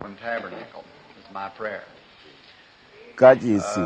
Tabernacle is my prayer. kachisi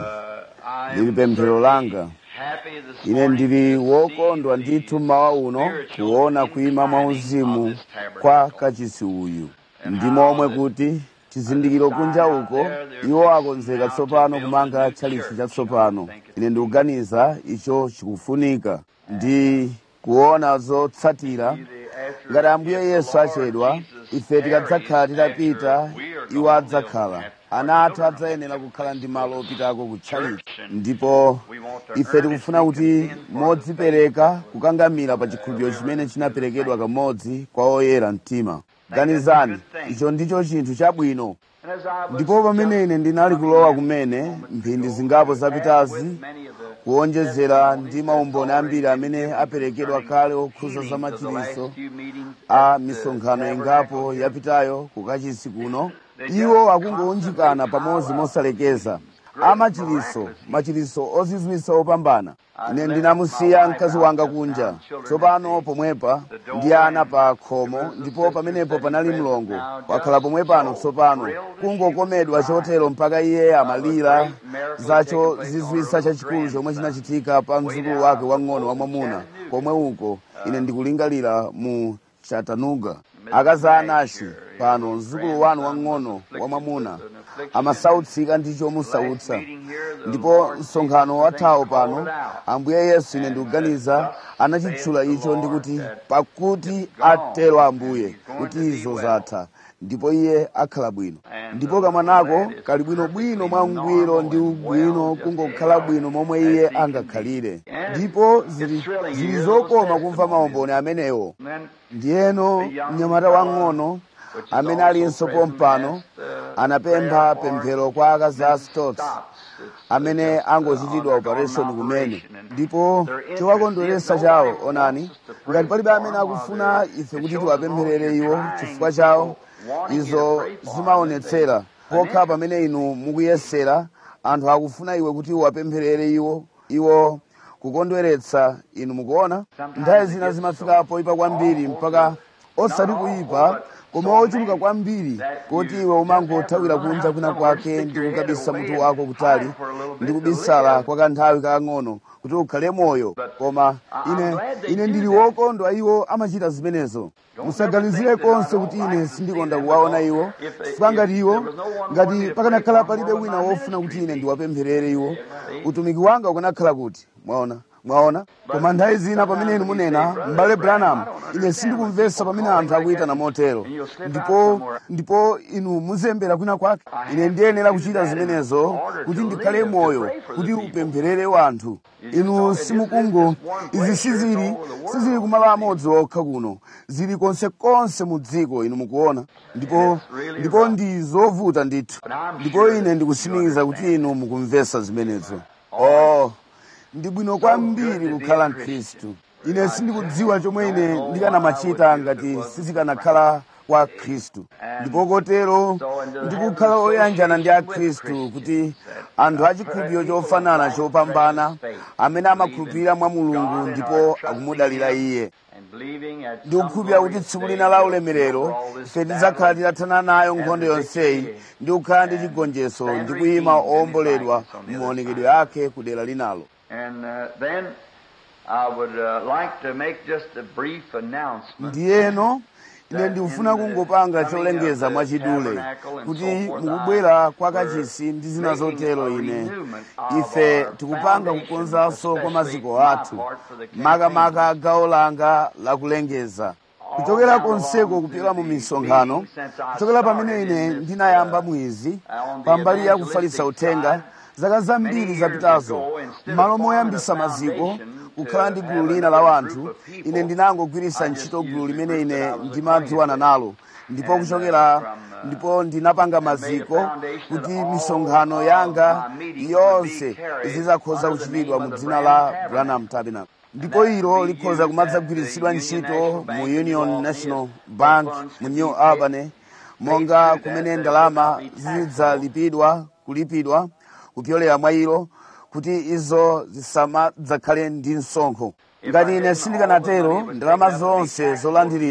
I lili am pemphero langa happy this ine morning ndili to wokondwa see ndithu mmawa uno spiritual kuona kuima inclining mwauzimu of this tabernacle. kwa kachisi uyu ndi momwe kuti chizindikiro kunja uko iwo akonzeka tsopano kumanga tchalichi chatsopano ine ndikuganiza icho chikufunika ndi kuona zotsatira ngati ambuye yesu achedwa ife tikadzakhala titapita iwo adzakhala ana athu adzayenera kukhala ndi malo opitako kutchalichi ndipo ife tikufuna kuti modzipereka kukangamira pa chikhulupiriro chimene chinaperekedwa kamodzi kwa oyera mtima ganizani icho ndicho chinthu chabwino And as I was ndipo pamene ine ndinali kulowa kumene mphindi zingapo zapitazi many of the kuonjezera ndi maumboni ambiri amene aperekedwa kale okhuza za meetings of the last machiritso few meetings a at the misonkhano ingapo tabernacle yapitayo kukachisi kuno iwo akungounjikana pamodzi mosalekeza amachiritso machiritso ozizwitsa opambana ine ndinamusiya mkazi wanga kunja tsopano pomwepa ndi ana pa khomo ndipo pamenepo panali mlongo wakhala pomwe pano tsopano kungokomedwa chotero mpaka iye amalira zacho zizwitsa chachikulu chomwe chinachitika pa mdzukulu wake wang'ono wamwamuna komwe uko ine ndikulingalira mu chattanooga akazi a anashi pano mdzukulu wanu wang'ono wamwamuna amasautsika ndi chomusautsa ndipo msonkhano wathawo pano ambuye yesu ine ndikuganiza anachitchula icho ndi kuti pakuti atero ambuye kuti izo zatha ndipo iye akhala bwino ndipo kamwanako kali bwinobwino mwa ungwiro ndi ubwino kungokhala bwino momwe iye angakhalire ndipo zili, zili zokoma kumva maumboni amenewo And then ndiyeno mnyamata wang'ono amene alinso pompano anapempha pemphero kwa akazi a stots amene angochitidwa operation kumene ndipo chowakondweretsa chawo onani ngati palibe amene akufuna ife kuti tiwapempherere iwo chifukwa chawo izo zimaonetsera pokha pamene inu mukuyesera anthu akufuna iwe kuti uwapempherere iwo iwo kukondweretsa inu mukuona nthawi zina zimafika poyipa kwambiri mpaka osati kuyipa koma ochuluka kwambiri kuti iwe umangothawira kunja kwina kwake ndi kukabisa mutu wako kutali ndi kubisala kwa kanthawi kakang'ono kuti ukhale moyo koma ine ine ndili wokondwa iwo amachita zimenezo musaganizire konse kuti ine sindikonda kuwaona iwo chifukwa ngati iwo ngati pakanakhala palibe wina wofuna kuti ine ndiwapempherere iwo utumiki wanga ukanakhala kuti mwaona mwaona koma nthawi zina pamene inu munena m'bale branham ine sindikumvetsa pamene anthu akuyitana motero ndipo ndipo inu muzembera kwina kwake ine ndiyenera kuchita zimenezo kuti ndikhale moyo kuti upempherere wanthu inu simukungo izi sizili sizili kumalo amodzi okha kuno zili konsekonse mu dziko inu mukuona ndipo ndipo ndi zovuta ndithu ndipo ine ndikusimikiza kuti inu mukumvetsa zimenezo oh ndi bwino kwambiri kukhala mkhristu ine sindikudziwa chomwe ine ndikanamachita ngati sizikanakhala kwa khristu ndipo kotero ndikukhala oyanjana ndi akhristu kuti anthu achikhulupiriro chofanana chopambana amene amakhulupirira mwa mulungu ndipo akumudalira iye and believing at ndikukhulupirira kuti tsiku lina la ulemerero ife tidzakhala titathana nayo nkhondo yonseyi ndi kukhala ndi chigonjetso ndi kuyima owomboledwa m'maonekedwe ake ku dera linalo And uh, then I would uh, like to make just a brief announcement. ndiyeno ine ndikufuna kungopanga cholengeza mwachidule kuti mukubwera kwa kachisi ndi zina zotero ine ife tikupanga kukonzanso kwa maziko athu makamaka gawo langa lakulengeza kuchokera konseko kupita mu misonkhano kuchokera pamene ine ndinayamba mwizi pambali ya kufalitsa uthenga zaka zambiri zapitazo m'malo moyambisa maziko kukhala ndi gulu lina la wanthu ine ndinangogwiritsa ntchito gulu limene ine ndimadziwana nalo ndipo kuchokera ndipo ndinapanga maziko kuti misonkhano yanga yonse izizakhoza kuchitidwa mu dzina la branham tabernacle ndipo ilo likhoza kumadzagwiritsidwa ntchito mu union national bank mu new albany monga kumene ndalama zidzalipidwa kulipidwa kupyolera mwa ilo kuti izo zisamadzakhale ndi msonkho ngati ine sindikanatero ndalama zonse zolandiridwa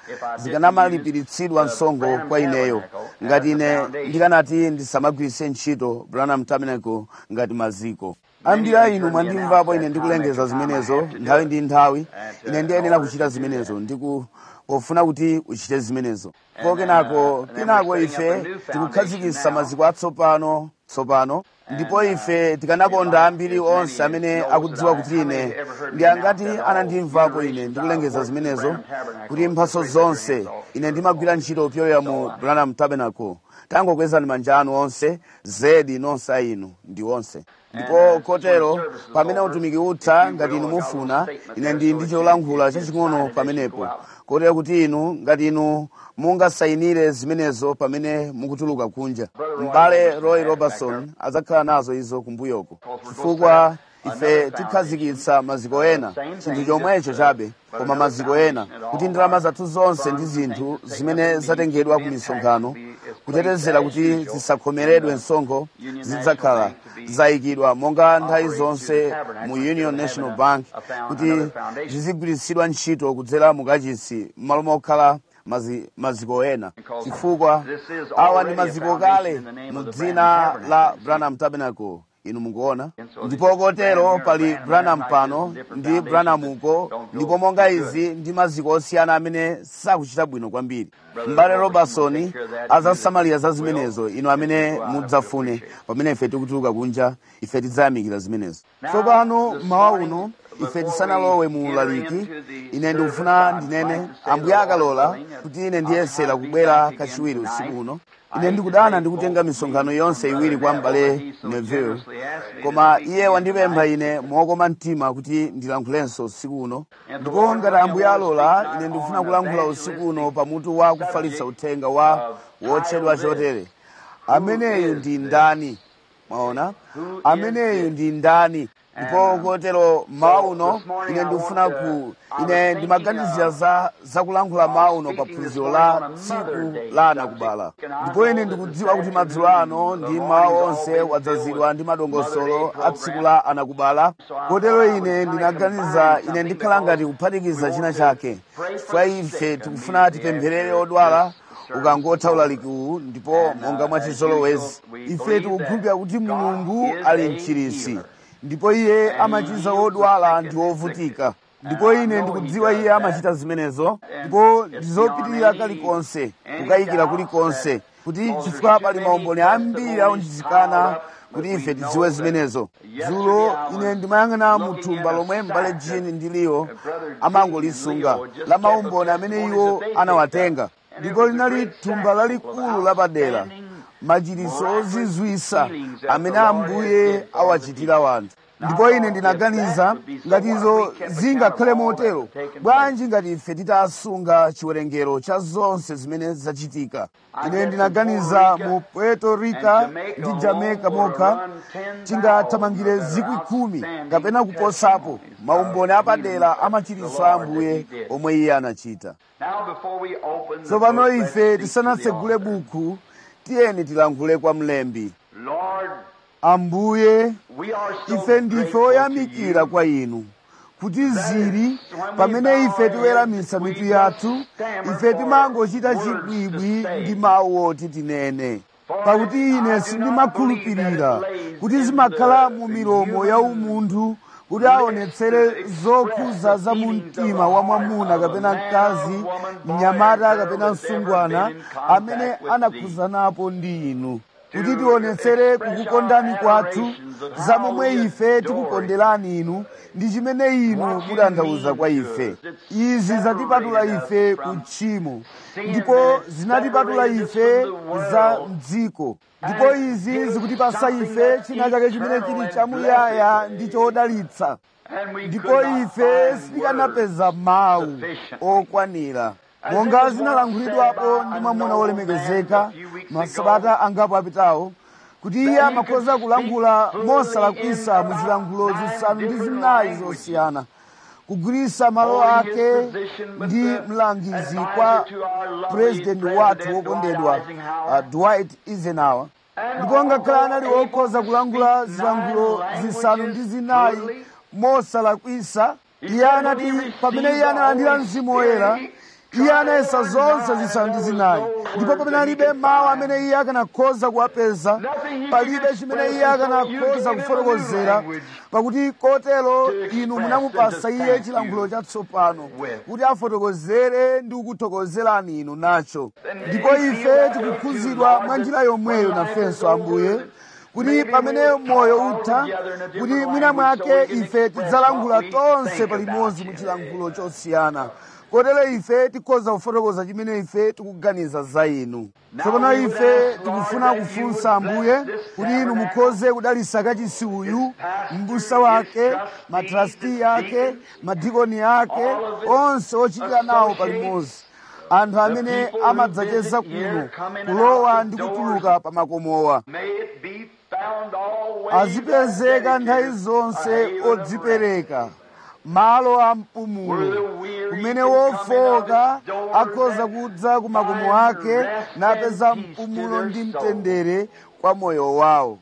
zikanamalipiritsidwa msongo kwa ineyo ngati ine ndikanati ndisamagwiritse ntchito branham tabernacle ngati maziko ambiri a inu mwandimvapo ine ndikulengeza zimenezo nthawi ndi nthawi ine ndiyenera kuchita zimenezo ndiku pofuna kuti uchite zimenezo po kenako kenako ife tikukhazikitsa maziko atsopano tsopano ndipo ife tikanakonda ambiri onse amene akudziwa kuti ine ndi angati anandimvapo ine ndikulengeza zimenezo kuti mphaso zonse ine ndimagwira ntchito kupyola mu branham tabernacle tangokwezani manja anu onse zedi nonse a inu ndi onse ndipo kotero pamene utumiki utha ngati inu mufuna ine ndi ndi cholankhula chaching'ono pamenepo kotero kuti inu ngati inu mungasayinire zimenezo pamene mukutuluka kunja m'bale roy robertson adzakhala nazo izo kumbuyoko chifukwa ife tikhazikitsa maziko ena chinthu chomwecho chabe koma maziko ena kuti ndalama zathu zonse ndi zinthu zimene zatengedwa ku misonkhano kutetezera kuti zisakhomeredwe msonkho zidzakhala zayikidwa monga nthawi zonse mu union national bank kuti zizigwiritsidwa ntchito kudzera mukachisi m'malo mokhala mazi, maziko ena chifukwa awa ndi maziko kale mu dzina la branham tabernacle inu mukuona ndipo kotero pali branham pano ndi branham uko ndipo monga izi ndi maziko osiyana amene sakuchita bwino kwambiri m'bale robertson azasamalira za zimenezo inu amene mudzafune pamene ife tikutuluka kunja ife tidzayamikira zimenezo tsopano mmawa uno ife tisanalowe mu ulaliki ine ndikufuna ndinene ambuye akalola kuti ine ndiyesera kubwera kachiwiri usiku uno ine ndikudana ndikutenga misonkhano yonse iwiri kwa m'bale neville koma iye wandipempha ine mokoma mtima kuti ndilankhulenso usiku uno ndipo ngati ambuye alola ine ndikufuna kulankhula usiku uno pamutu wa kufalitsa uthenga wa wotchedwa chotere ameneyu ndi ndani mwaona ameneyu ndi ndani ndipo kotero mawa uno ine ndikufuna ku ine ndimaganizira za zakulankhula mawa uno pa phunziro la tsiku la anakubala ndipo ine ndikudziwa kuti madzulo ano ndi mawa onse wadzazidwa ndi madongosolo a tsiku la anakubala kotero ine ndinaganiza ine ndikhala ngati kuphatikiza china chake chifukwa ife tikufuna tipempherere odwala ukangotha ulaliki uwu ndipo monga mwachizolowezi ife tikukhulupirira kuti mulungu ali mchirisi ndipo iye amachiza wodwala ndi wovutika ndipo ine ndikudziwa iye amachita zimenezo ndipo ndizopitirira kalikonse kukayikira kulikonse kuti chifukwa pali maumboni ambiri aunjizikana kuti ife tidziwe zimenezo dzulo ine ndimayang'ana mu thumba lomwe m'bale jini ndiliyo amangolisunga la maumboni amene iwo anawatenga ndipo linali thumba lalikulu lapadera machiriso ozizwisa amene ambuye awachitira wanthu ndipo ine ndinaganiza ngati izo zingakhale motero bwanji ngati ife titasunga chiwerengero cha zonse zimene zachitika ine ndinaganiza mu puerto rica ndi jamaica mokha tingathamangire zikwi khumi kapena kuposapo maumboni apadera amachiriso a ambuye omwe iye anachita tsopano ife tisanatsegule buku tiyeni tilankhule kwa mlembi ambuye ife ndife oyamikira kwa inu kuti zili pamene ife tiweramitsa mitu yathu ife timangochita chibwibwi ndi mawu oti tinene pakuti ine sindimakhulupirira kuti zimakhala mu milomo ya umunthu kuti aonetsere zokhuza za mu mtima wa mwamuna kapena mkazi mnyamata kapena msungwana amene anakhuzanapo ndi inu kuti tionetsere kukukondani kwathu za momwe ife tikukonderani inu ndi chimene inu mutanthauza kwa ife izi zatipatula ife ku tchimo ndipo zinatipatula ife za mdziko ndipo izi zikutipasa ife china chake chimene chili chamuyaya ndi chodalitsa ndipo ife sitikanapeza mawu okwanira monga zinalankhulidwapo ndi mwamuna wolemekezeka masabata angapo apitawo kuti iye amakhoza kulankhula mosalakwisa mu zilankhulo zisanu ndi zinayi zosiyana kugwirisa malo ake ndi mlangizi kwa purezidenti wathu wokondedwa uh, dwight eisenhower ndipo ngakhale anali wokhoza kulankhula zilankhulo zisanu ndi zinayi mosalakwisa iye anati pamene iye analandira mzimu woyera iye anayesa zonse zisanu ndi zinayi ndipo pamene alibe mawu amene iye akanakhoza kuwapeza palibe chimene iye akanakhoza kufotokozera pakuti kotero inu munamupasa iye chilankhulo chatsopano kuti afotokozere ndi kukuthokozerani inu nacho ndipo ife tikukhuzidwa mwa njira yomweyo nafenso ambuye kuti pamene moyo utha kuti mwina mwake ife tidzalankhula tonse palimodzi mu chilankhulo chosiyana kotero ife tikhoza kufotokoza chimene ife tikuganiza za inu tsopano ife tikufuna kufunsa ambuye kuti inu mukhoze kudalitsa kachisi uyu m'busa wake matrasti ake madikoni ake onse ochitira nawo palimodzi anthu amene amadzacheza kuno kulowa ndi kutuluka pa makomowa azipezeka nthawi zonse odzipereka malo a mpumulo kumene wofoka akhoza kudza ku makomo ake napeza mpumulo ndi mtendere kwa moyo wawo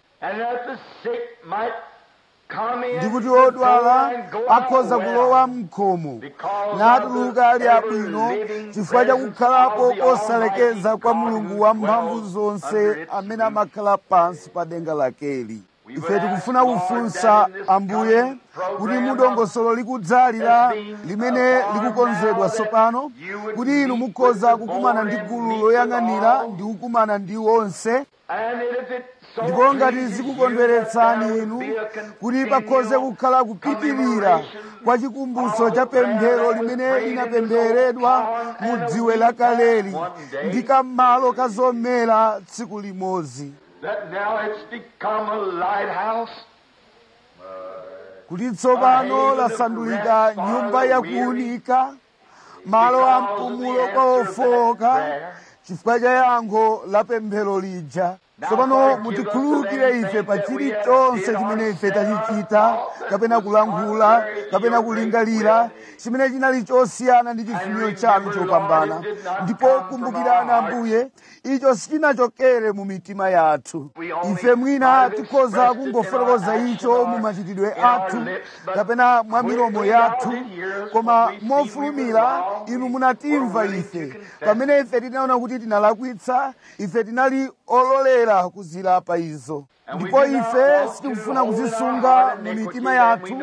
ndikuti odwala akhoza kulowa mkhomo natuluka ali abwino chifukwa chakukhalapo kosalekeza kwa mulungu wamphamvu zonse amene amakhala pansi pa denga lakeli ife tikufuna kufunsa ambuye kuti mudongosolo likudzalira limene likukonzedwa tsopano kuti inu mukhoza kukumana ndi gulu loyang'anira ndi kukumana ndi onse ndipo ngati zikukondweretsani inu kuti pakhoze kukhala kupitirira kwa chikumbutso cha pemphero limene linapempheredwa mu dziwe lakaleli ndi kam'malo ka zomera tsiku limodzi that now it's become a lighthouse. kuti tsopano lasandulika nyumba yakuunika malo a mpumulo kwa ofoka chifukwa cha yankho la pemphero lija tsopano mutikhululukire ife pa chilichonse chimene ife tachichita kapena kulankhula kapena kulingalira chimene chinali chosiyana ndi chifuniro chanu chopambana ndipo kumbukirani ambuye icho sichinachokere mu mitima yathu ife mwina tikhoza kungofotokoza icho mu machitidwe athu kapena mwa milomo yathu koma mofulumira inu munatimva ife pamene ife tinaona kuti tinalakwitsa ife tinali ololera kuzilapa izo ndipo ife sitikufuna kuzisunga mu mitima yathu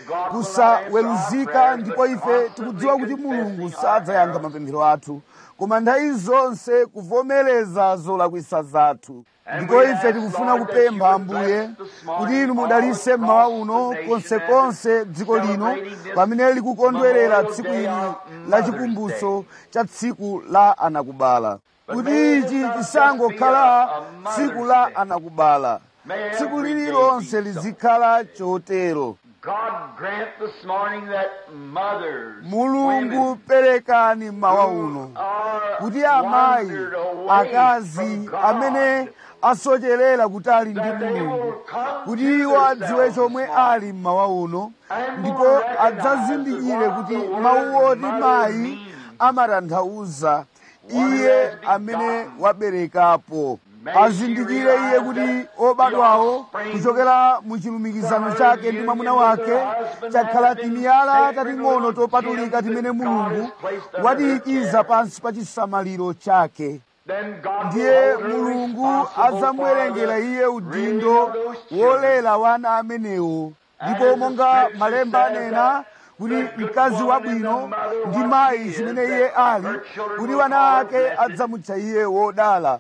kusaweruzika ndipo ife tikudziwa kuti mulungu sadzayankha mapemphero athu koma nthawi zonse kuvomereza zolakwisa zathu ndipo ife tikufuna kupempha ambuye kuti inu mudalitse mmawa uno konsekonse dziko lino pamene likukondwerera tsiku ili la chikumbutso cha tsiku la anakubala kuti ichi chisangokhala tsiku la anakubala tsiku lililonse lizikhala chotero God grant this morning that mothers, mulungu perekani mmawa uno are kuti amayi wandered away akazi from God, amene asocherera kutali ndi that they mulungu will come kuti to iwo adziwe themselves chomwe this morning. ali mmawa uno And ndipo will recognize adzazindikire what kuti the word mawu oti mother mayi means. amatanthauza One iye has begotten. amene waberekapo May azindikire she iye realize kuti that obadwawo the offspring kuchokera mu chilumikizano from chake her ndi mwamuna union with wake her husband chakhala has been timiyala sacred tating'ono little topatulika gems timene that God mulungu has placed under watiikiza her care. pansi pa chisamaliro chake Then God ndiye will hold her mulungu responsible adzamwerengera for the iye rearing udindo of those children. wolera wana amenewo ndipo monga malemba anena kuti mkazi wabwino ndi mayi chimene iye ali kuti wana ake adzamutcha iye wodala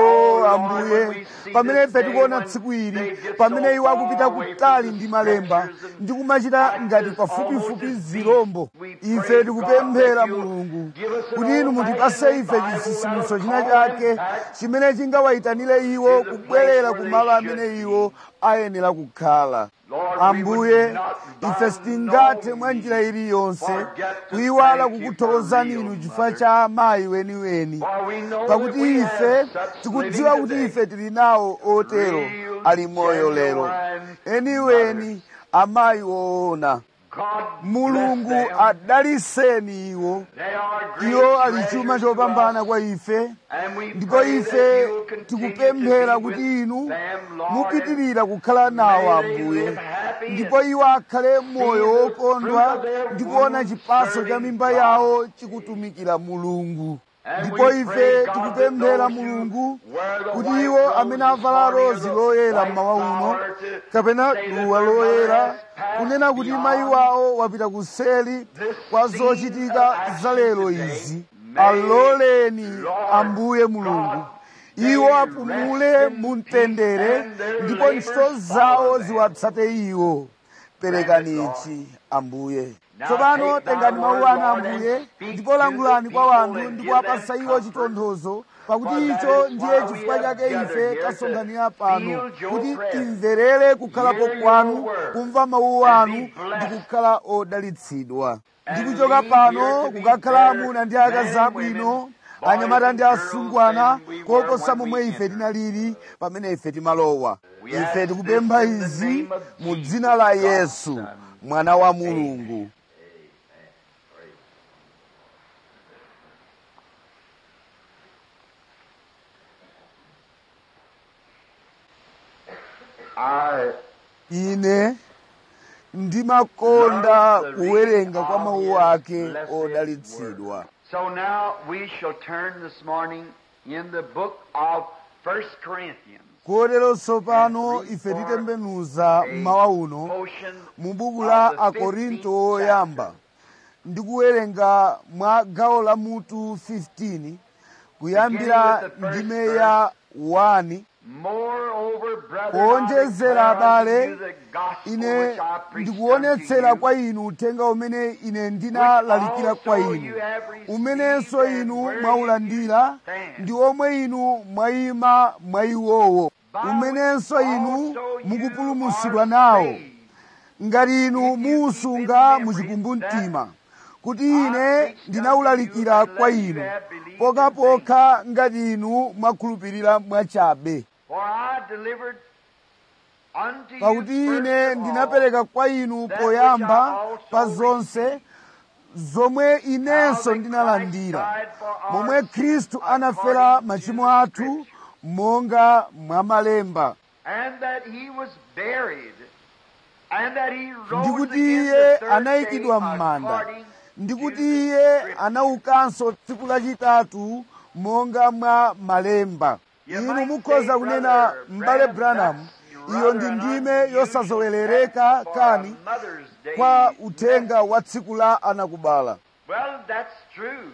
o ambuye pamene ife tikuona tsiku ili pamene iwo akupita kutali ndi malemba ndi kumachita ngati pafupifupi zirombo ife tikupemphera mulungu kuti inu mutipase ife chisisimuso china chake chimene chingawayitanire iwo kubwerera ku malo amene iwo ayenera kukhala ambuye ife sitingathe mwa njira iliyonse kuyiwala kukuthokozani inu chifukwa cha amayi weniweni pakuti ife tikudziwa kuti ife tili nawo otero ali moyo lero eniweni amayi woona mulungu adaliseni iwo iwo ali chuma chopambana kwa ife ndipo ife tikupemphera kuti inu mupitirira kukhala nawo ambuye ndipo iwo akhale moyo wokondwa ndi kuona chipaso cha mimba yawo chikutumikira mulungu ndipo ife tikupemphera mulungu kuti iwo amene avala rozi loyera mmawa uno kapena duwa loyera kunena kuti mayi wawo wapita kuseli kwa zochitika za lero izi aloleni ambuye mulungu iwo apumule mu mtendere ndipo ntchito zawo ziwatsate iwo perekani ichi ambuye tsopano tengani mawu anu ambuye ndipo langulani kwa wanthu ndi kuwapasa iwo chitonthozo pakuti icho ndiye chifukwa chake ife tasonkhanira pano kuti timverere kukhalapo kwanu kumva mawu anu ndi kukhala odalitsidwa ndi kuchoka pano kukakhala amuna ndi akazi abwino anyamata ndi asungwana koposa momwe ife tinalili pamene ife timalowa ife tikupempha izi mu dzina la yesu mwana wa mulungu ine ndimakonda kuwerenga kwa mawu ake odalitsidwa So now we shall turn this morning in the book of First Corinthians. kotero tsopano ife titembenuza mmawa uno Portion mu buku la of the akorinto 15th oyamba ndi kuwerenga mwa gawo la mutu 15 kuyambira ndime ya 1 Moreover, brethren, kuonjezera I declare unto abale you the gospel ine which I preached ndikuonetsera unto kwa you, inu uthenga umene ine ndinalalikira kwa inu umenenso inu mwaulandira ndi omwe inu mwayima mwayiwowo umenenso inu mukupulumutsidwa nawo ngati inu muusunga muchikumbumtima kuti ine ndinawulalikira kwa inu pokapokha ngati inu mwakhulupirira mwachabe For I delivered unto you pakuti first ine of all ndinapereka kwa inu poyamba pa zonse zomwe inenso ndinalandira momwe khristu anafera machimo athu monga mwa malemba and that he was buried, and that he rose ndi kuti again iye the third anayikidwa day m'manda according ndi to kuti the iye Scriptures. anaukanso tsiku lachitatu monga mwa malemba You inu might mukhoza say, kunena Brother m'bale Branham, branham that's iyo ndi rather an ndime unusual yosazowerereka for kani a Mother's Day kwa uthenga message. wa tsiku la anakubala Well, that's true.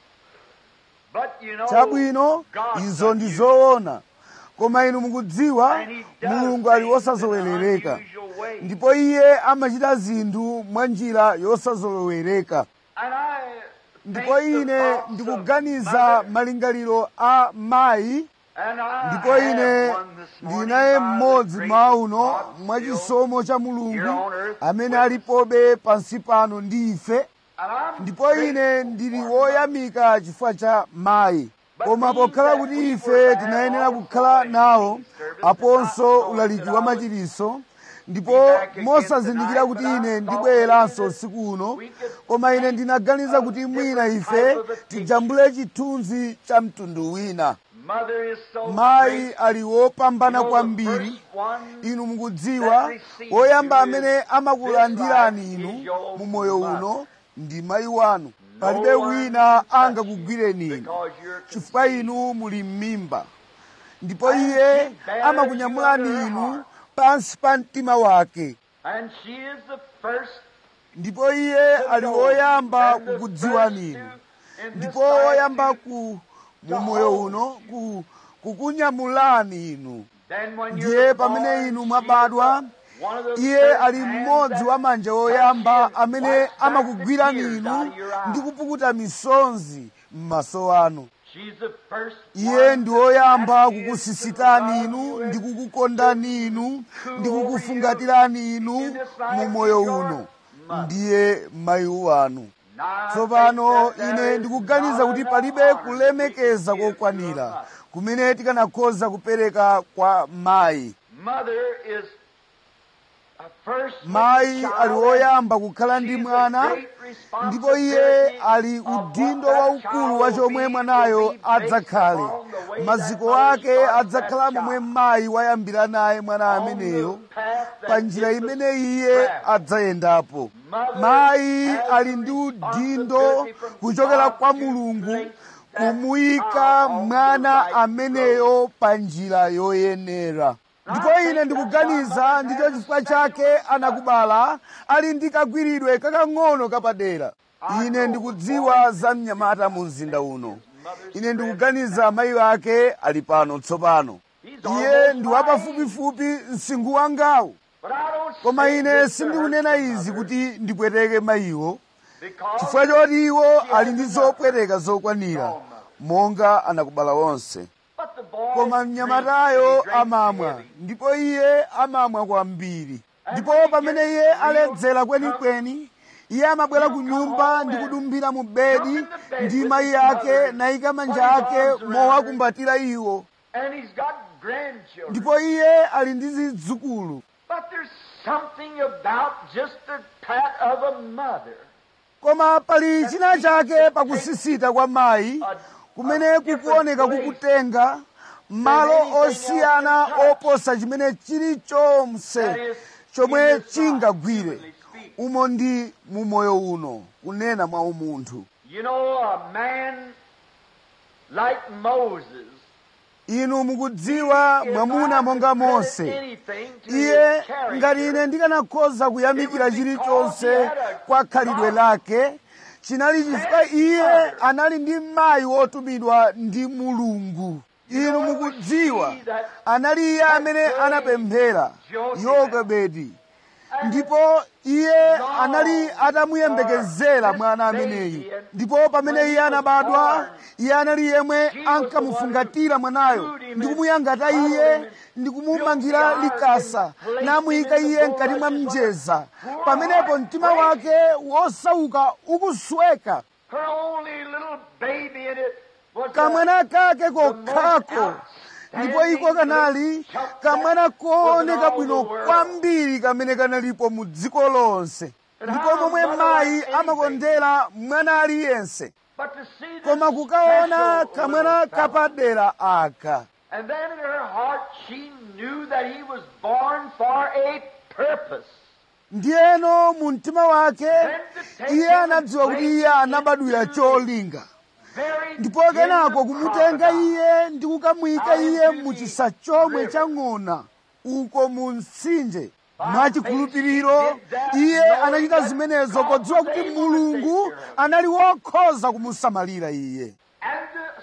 But you know, chabwino God izo does ndi use zoona koma inu mukudziwa And he does mulungu ali things in an wosazowerereka unusual way. ndipo iye amachita zinthu mwa njira yosazolowereka And I ndipo think the ine thoughts of ndikuganiza mother, malingaliro a mayi and I ndipo have ine one this morning ndinaye by the mmodzi grace mwa of uno God mwa still. chisomo cha here mulungu on earth amene with us. alipobe pansi pano ndi ife And I'm ndipo ine grateful ndili for woyamika chifukwa cha mayi koma pokhala kuti ife tinayenera kukhala nawo aponso ulaliki wa machiritso ndipo mosazindikira kuti ine ndibwereranso usiku uno koma ine ndinaganiza kuti mwina ife tijambule chithunzi cha mtundu wina Mother is so mayi great. ali wopambana You know, the kwambiri first one inu mukudziwa woyamba amene amakulandirani inu mu moyo uno ndi mayi wanu palibe wina angakugwireni inu because you're chifukwa inu muli m'mimba ndipo iye amakunyamulani inu pansi pa mtima wake And she is the first ndipo iye ali woyamba kukudziwani inu ndipo woyamba ku mu moyo uno ku, kukunyamulani inu ndiye pamene inu mwabadwa iye ali mmodzi wa manja woyamba amene amakugwirani inu ndi kupukuta misonzi m'maso anu iye ndi woyamba kukusisitani inu ndi kukukondani inu ndi kukufungatirani inu mu moyo uno ndiye mayi wanu tsopano ine ndikuganiza kuti palibe kulemekeza kokwanira kumene tikanakhoza kupereka kwa mayi Mother is mayi ali woyamba kukhala ndi mwana ndipo iye ali udindo waukulu wa chomwe mwanayo adzakhale maziko ake adzakhala momwe mayi wayambira naye mwana ameneyo pa njira imene iye adzayendapo mayi ali ndi udindo kuchokera kwa mulungu kumuyika mwana ameneyo pa njira yoyenera ndipo ine ndikuganiza ndicho chifukwa chake anakubala ali ndi kagwiridwe kakang'ono kapadera ine ndikudziwa za mnyamata mu mzinda uno ine ndikuganiza mayi ake ali pano tsopano iye ndi wapafupifupi msinkhu wangawo koma ine sindikunena izi kuti ndipweteke mayiwo chifukwa choti iwo ali ndi zopweteka zokwanira monga anakubala wonse koma mnyamatayo amamwa ndipo iye amamwa kwambiri ndipo pamene iye aledzera kwenikweni iye amabwera ku nyumba ndi kudumbira mu bedi ndi mayi ake nayika manja ake mowakumbatira iwo ndipo iye ali ndi zidzukulu koma pali china chake pakusisita kwa mayi kumene kukuoneka kukutenga malo osiyana oposa chimene chilichonse chomwe chingagwire umo ndi mumoyo uno kunena mwa umunthu You know, a man like Moses inu mukudziwa mwamuna monga mose iye ngati ine ndikanakhoza kuyamikira chilichonse kwa khalidwe lake chinali chifukwa iye anali ndi mayi wotumidwa ndi mulungu inu mukudziwa anali iye amene anapemphera yokebedi ndipo iye anali atamuyembekezera mwana ameneyu ndipo pamene iye anabadwa iye anali yemwe ankamufungatira mwanayo ndi kumuyangata iye ndi kumumangira likasa namuyika iye mkati mwa mjeza pamenepo mtima wake wosauka ukusweka her only little baby in it was kamwana kake kokhako ndipo iko kanali kamwana kooneka bwino kwambiri kamene kanalipo mu dziko lonse ndipo momwe mayi amakondera mwana aliyense but to see this koma kukaona special kamwana little fellow. kapadera aka And then in her heart she knew that he was born for a purpose. ndiyeno mu mtima wake iye anadziwa kuti iye anabadwira cholinga Very ndipo kenako kumutenga iye ndi kukamuyika iye mu chisa chomwe chang'ona uko mu mtsinje mwachikhulupiriro iye anachita zimenezo podziwa kuti mulungu anali wokhoza kumusamalira iye and to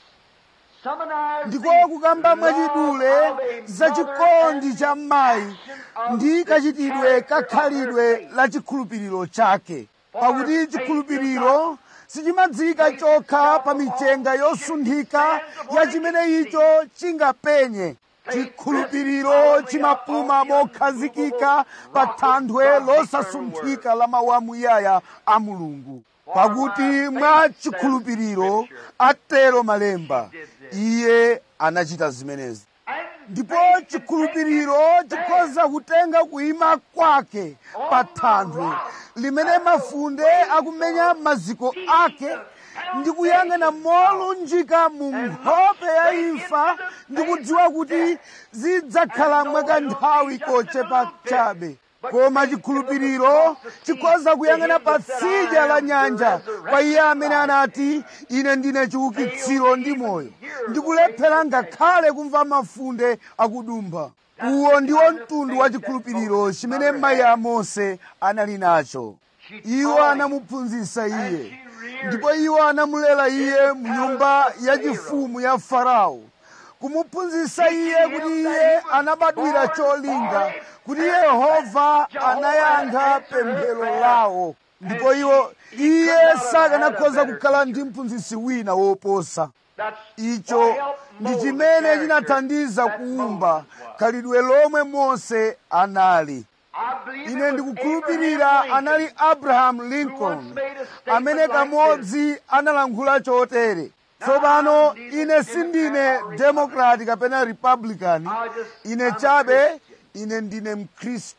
summarize ndiko the kukamba mwachidule love of a za mother chikondi and cha mayi ndi kachitidwe kakhalidwe la chikhulupiriro chake pakuti chikhulupiriro sichimadziwika chokha pa michenga yosunthika ya chimene icho chingapenye chikhulupiriro chimapuma mokhazikika pa thanthwe losasunthika la mawu amuyaya a mulungu pakuti mwa chikhulupiriro atero malemba iye anachita zimenezi ndipo chikhulupiriro chikhoza kutenga kuima kwake pa thanthwe limene mafunde akumenya maziko ake ndi kuyang'ana molunjika mu nkhope ya imfa ndi kudziwa kuti zidzakhala mwakanthawi kochepa chabe koma chikhulupiriro chikhoza kuyang'ana pa tsidya la nyanja kwa iye amene anati ine ndine chiukitsiro ndi moyo ndikulephera ngakhale kumva mafunde akudumpha uwo ndiwo mtundu wa chikhulupiriro chimene mayi a mose anali nacho iwo anamuphunzitsa iye ndipo iwo anamulera iye mu nyumba yachifumu ya farao kumuphunzitsa iye kuti iye anabadwira cholinga kuti yehova anayankha pemphero lawo ndipo iwo iye sakanakhoza kukhala ndi mphunzitsi wina woposa That's icho what helped ndi mold the chimene character chinathandiza that kuumba Moses was. khalidwe lomwe mose anali I believe it ine was ndikukhulupirira Abraham anali Lincoln abraham who lincoln once made a statement amene like kamodzi analankhula chotere tsopano ine sindine democrat kapena republican ine chabe ine ndine mkhristu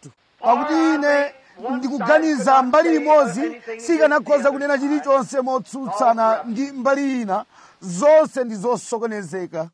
pakuti ine ndikuganiza mbali imodzi sikanakhoza kunena chilichonse motsutsana ndi mbali ina zonse ndi zosokonezeka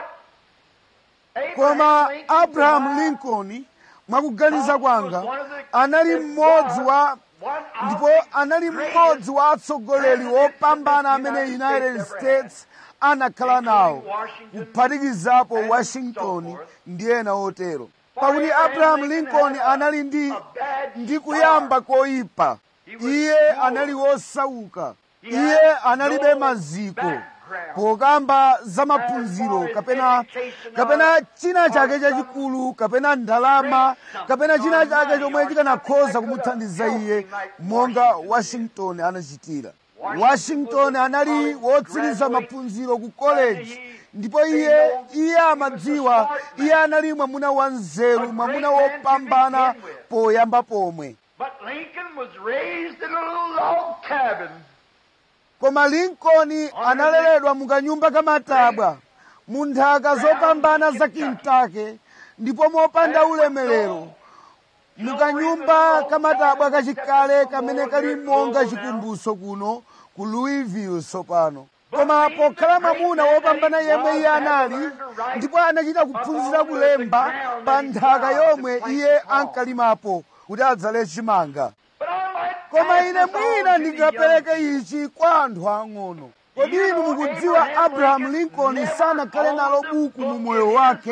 koma abrahamu lincoln mwakuganiza kwanga anali mmodzi wa ndipo anali mmodzi wa atsogoleri wopambana amene united states anakhala nawo kuphatikizapo washington ndi ena otero pakuti abrahamu lincoln anali ndi ndi kuyamba koyipa iye anali wosauka iye analibe maziko pokamba za maphunziro kapena kapena china chake chachikulu kapena ndalama kapena china chake chomwe chikanakhoza kumuthandiza iye monga washington anachitira washington anali wotsiriza maphunziro ku college ndipo iye iye amadziwa iye anali mwamuna wanzeru mwamuna wopambana poyamba pomwe But Lincoln was raised in a little log cabin. koma lincoln analeredwa mukanyumba kamatabwa mu nthaka zopambana za kintake ndipo mopanda ulemerero mukanyumba kamatabwa kachikale kamene kali monga chikumbuso kuno ku louisville tsopano koma pokhala mwamuna wopambana yemwe iye anali ndipo anachita kuphunzira kulemba pa nthaka yomwe iye ankalimapo kuti adzale chimanga But I might koma pass ine this on mwina to the ndingapereke young. ichi kwa anthu ang'ono kodi inu mukudziwa abrahamu lincoln sanakhale nalo buku mu moyo wake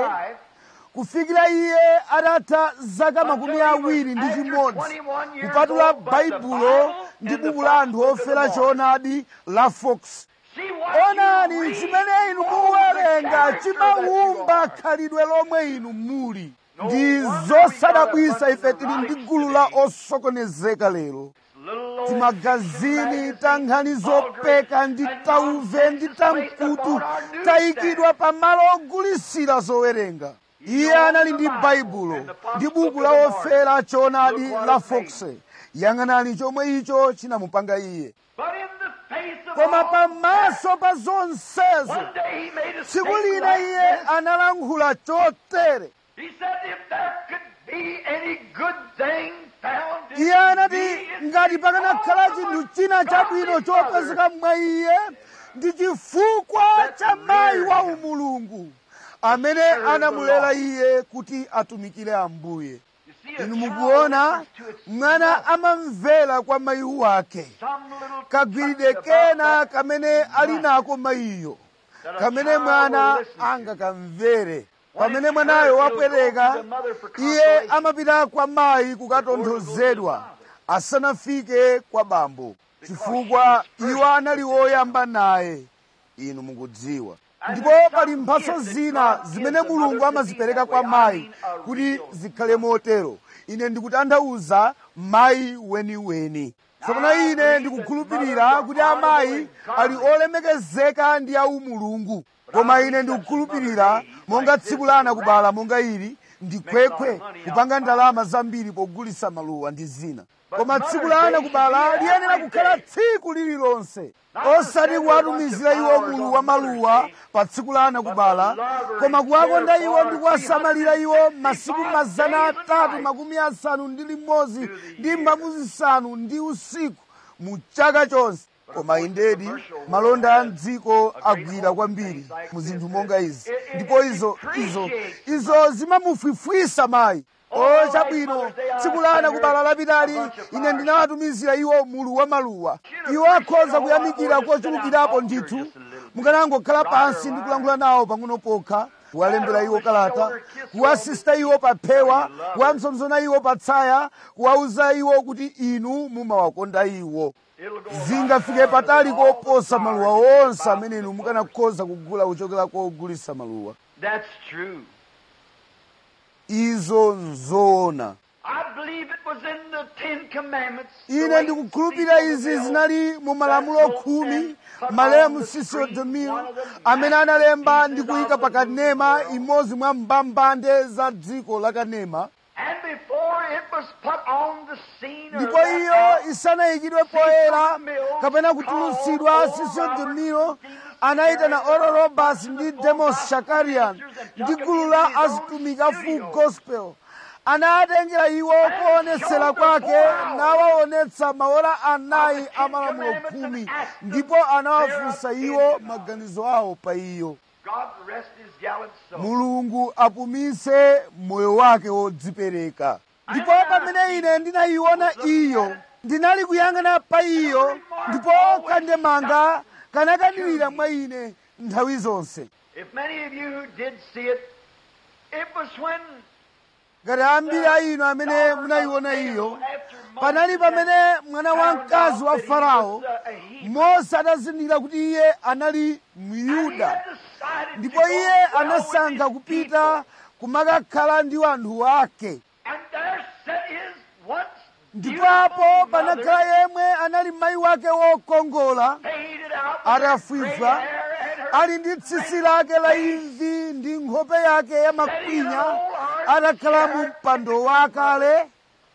kufikira iye atatha zaka makumi awiri ndi chimodzi kupatula baibulo ndi buku la anthu ofera choonadi la fox See what onani you read chimene inu forms the muwerenga character that you chimawumba are. khalidwe lomwe inu muli ndi zosadabwisa ife tili ndi gulu la osokonezeka lero Little old timagazini ta nkhani zopeka ndi tauve ndi tamkutu tayikidwa pa malo ogulisira zowerenga iye anali ndi baibulo ndi buku la ofera choonadi la fox yang'anani chomwe icho chinamupanga iye But in the face of koma all pamaso pa zonsezo One day he made a tsiku statement lina like iye this. analankhula chotere He said, if there could be any good thing found in iye anati me, it's ngati pakanakhala because chinthu of china my chabwino godly chopezeka mwa iye ndi chifukwa cha mayi wa umulungu amene anamulera iye kuti atumikire ambuye You see, a inu child mukuona listens to its mwana mother. amamvera kwa mayi wake Some little kagwiride touch about kena that kamene ali nako mayiyo that a kamene child mwana will listen to. angakamvere pamene mwanayo wabwereka iye amapita kwa mayi kukatonthozedwa asanafike kwa bambo chifukwa iwo anali oyamba naye inu mukudziwa ndipo pali mphatso zina zimene mulungu amazipereka kwa mayi kuti zikhale motero ine ndikutanthauza mayi weniweni tsopano ine ndikukhulupirira kuti amayi ali olemekezeka ndi aumulungu koma ine ndikukhulupirira monga tsiku la anakubala monga ili ndikhwekhwe kupanga ndalama zambiri pogulitsa maluwa ndi zina koma tsiku la anakubala liyenera kukhala tsiku lililonse osati kuwatumizira iwo mulu wa maluwa pa tsiku la anakubala koma kuwakonda iwo ndi kuwasamalira iwo masiku mazana atatu makumi asanu ndi limodzi ndi mbavu zisanu ndi usiku mu chaka chonse koma indedi malonda a mdziko agwira kwambiri mu zinthu monga izi ndipo izo izo izo zimamufwifwisa mayi o chabwino tsiku la anakubala lapitali ine ndinawatumizira iwo mulu wa maluwa iwo akhoza kuyamikira kochulukirapo ndithu mukanangokhala pansi ndi kulankhula nawo pang'ono pokha kuwalembera iwo kalata kuwasista iwo pa phewa kuwapsompsona iwo pa tsaya kuwauza iwo kuti inu mumawakonda iwo It'll go zingafike patali koposa maluwa onse amene inu mukanakhoza kugula kuchokera kogulitsa maluwa That's true. izo nzoona I believe it was in the Ten Commandments. the ine way ndikukhulupirira people izi will zinali mu malamulo khumi malemu sisio demiro amene analemba ndi kuyika pa kanema imodzi mwa mbambande za dziko la kanema And before it was put on the scene or ndipo that iyo out, isanayikidwe poyera kapena kutulutsidwa sisio demiro anayitana oro robas ndi demos shakarian ndi gulu la azitumiki a full gospel anatengera iwo kuonetsera kwake nawaonetsa maola anayi a malamulo khumi ndipo anawafunsa iwo maganizo awo pa iyo God rest his gallant soul. mulungu apumise moyo wake wodzipereka ndipo pamene ine ndinayiona iyo ndinali kuyang'ana pa iyo ndipo kandemanga kanakanirira mwa ine nthawi zonse If many of you who did see it, it was when ngati ambiri a inu amene munayiona iyo panali pamene mwana wamkazi wa farao mose atazindikira kuti iye anali myuda ndipo iye anasankha kupita kumakakhala ndi anthu ake And there sat his once ndipo apo panakhala yemwe anali mayi wake wokongola faded out atafwifwa ali ndi tsitsi lake la imvi ndi nkhope yake ya makwinya atakhala mu mpando wakale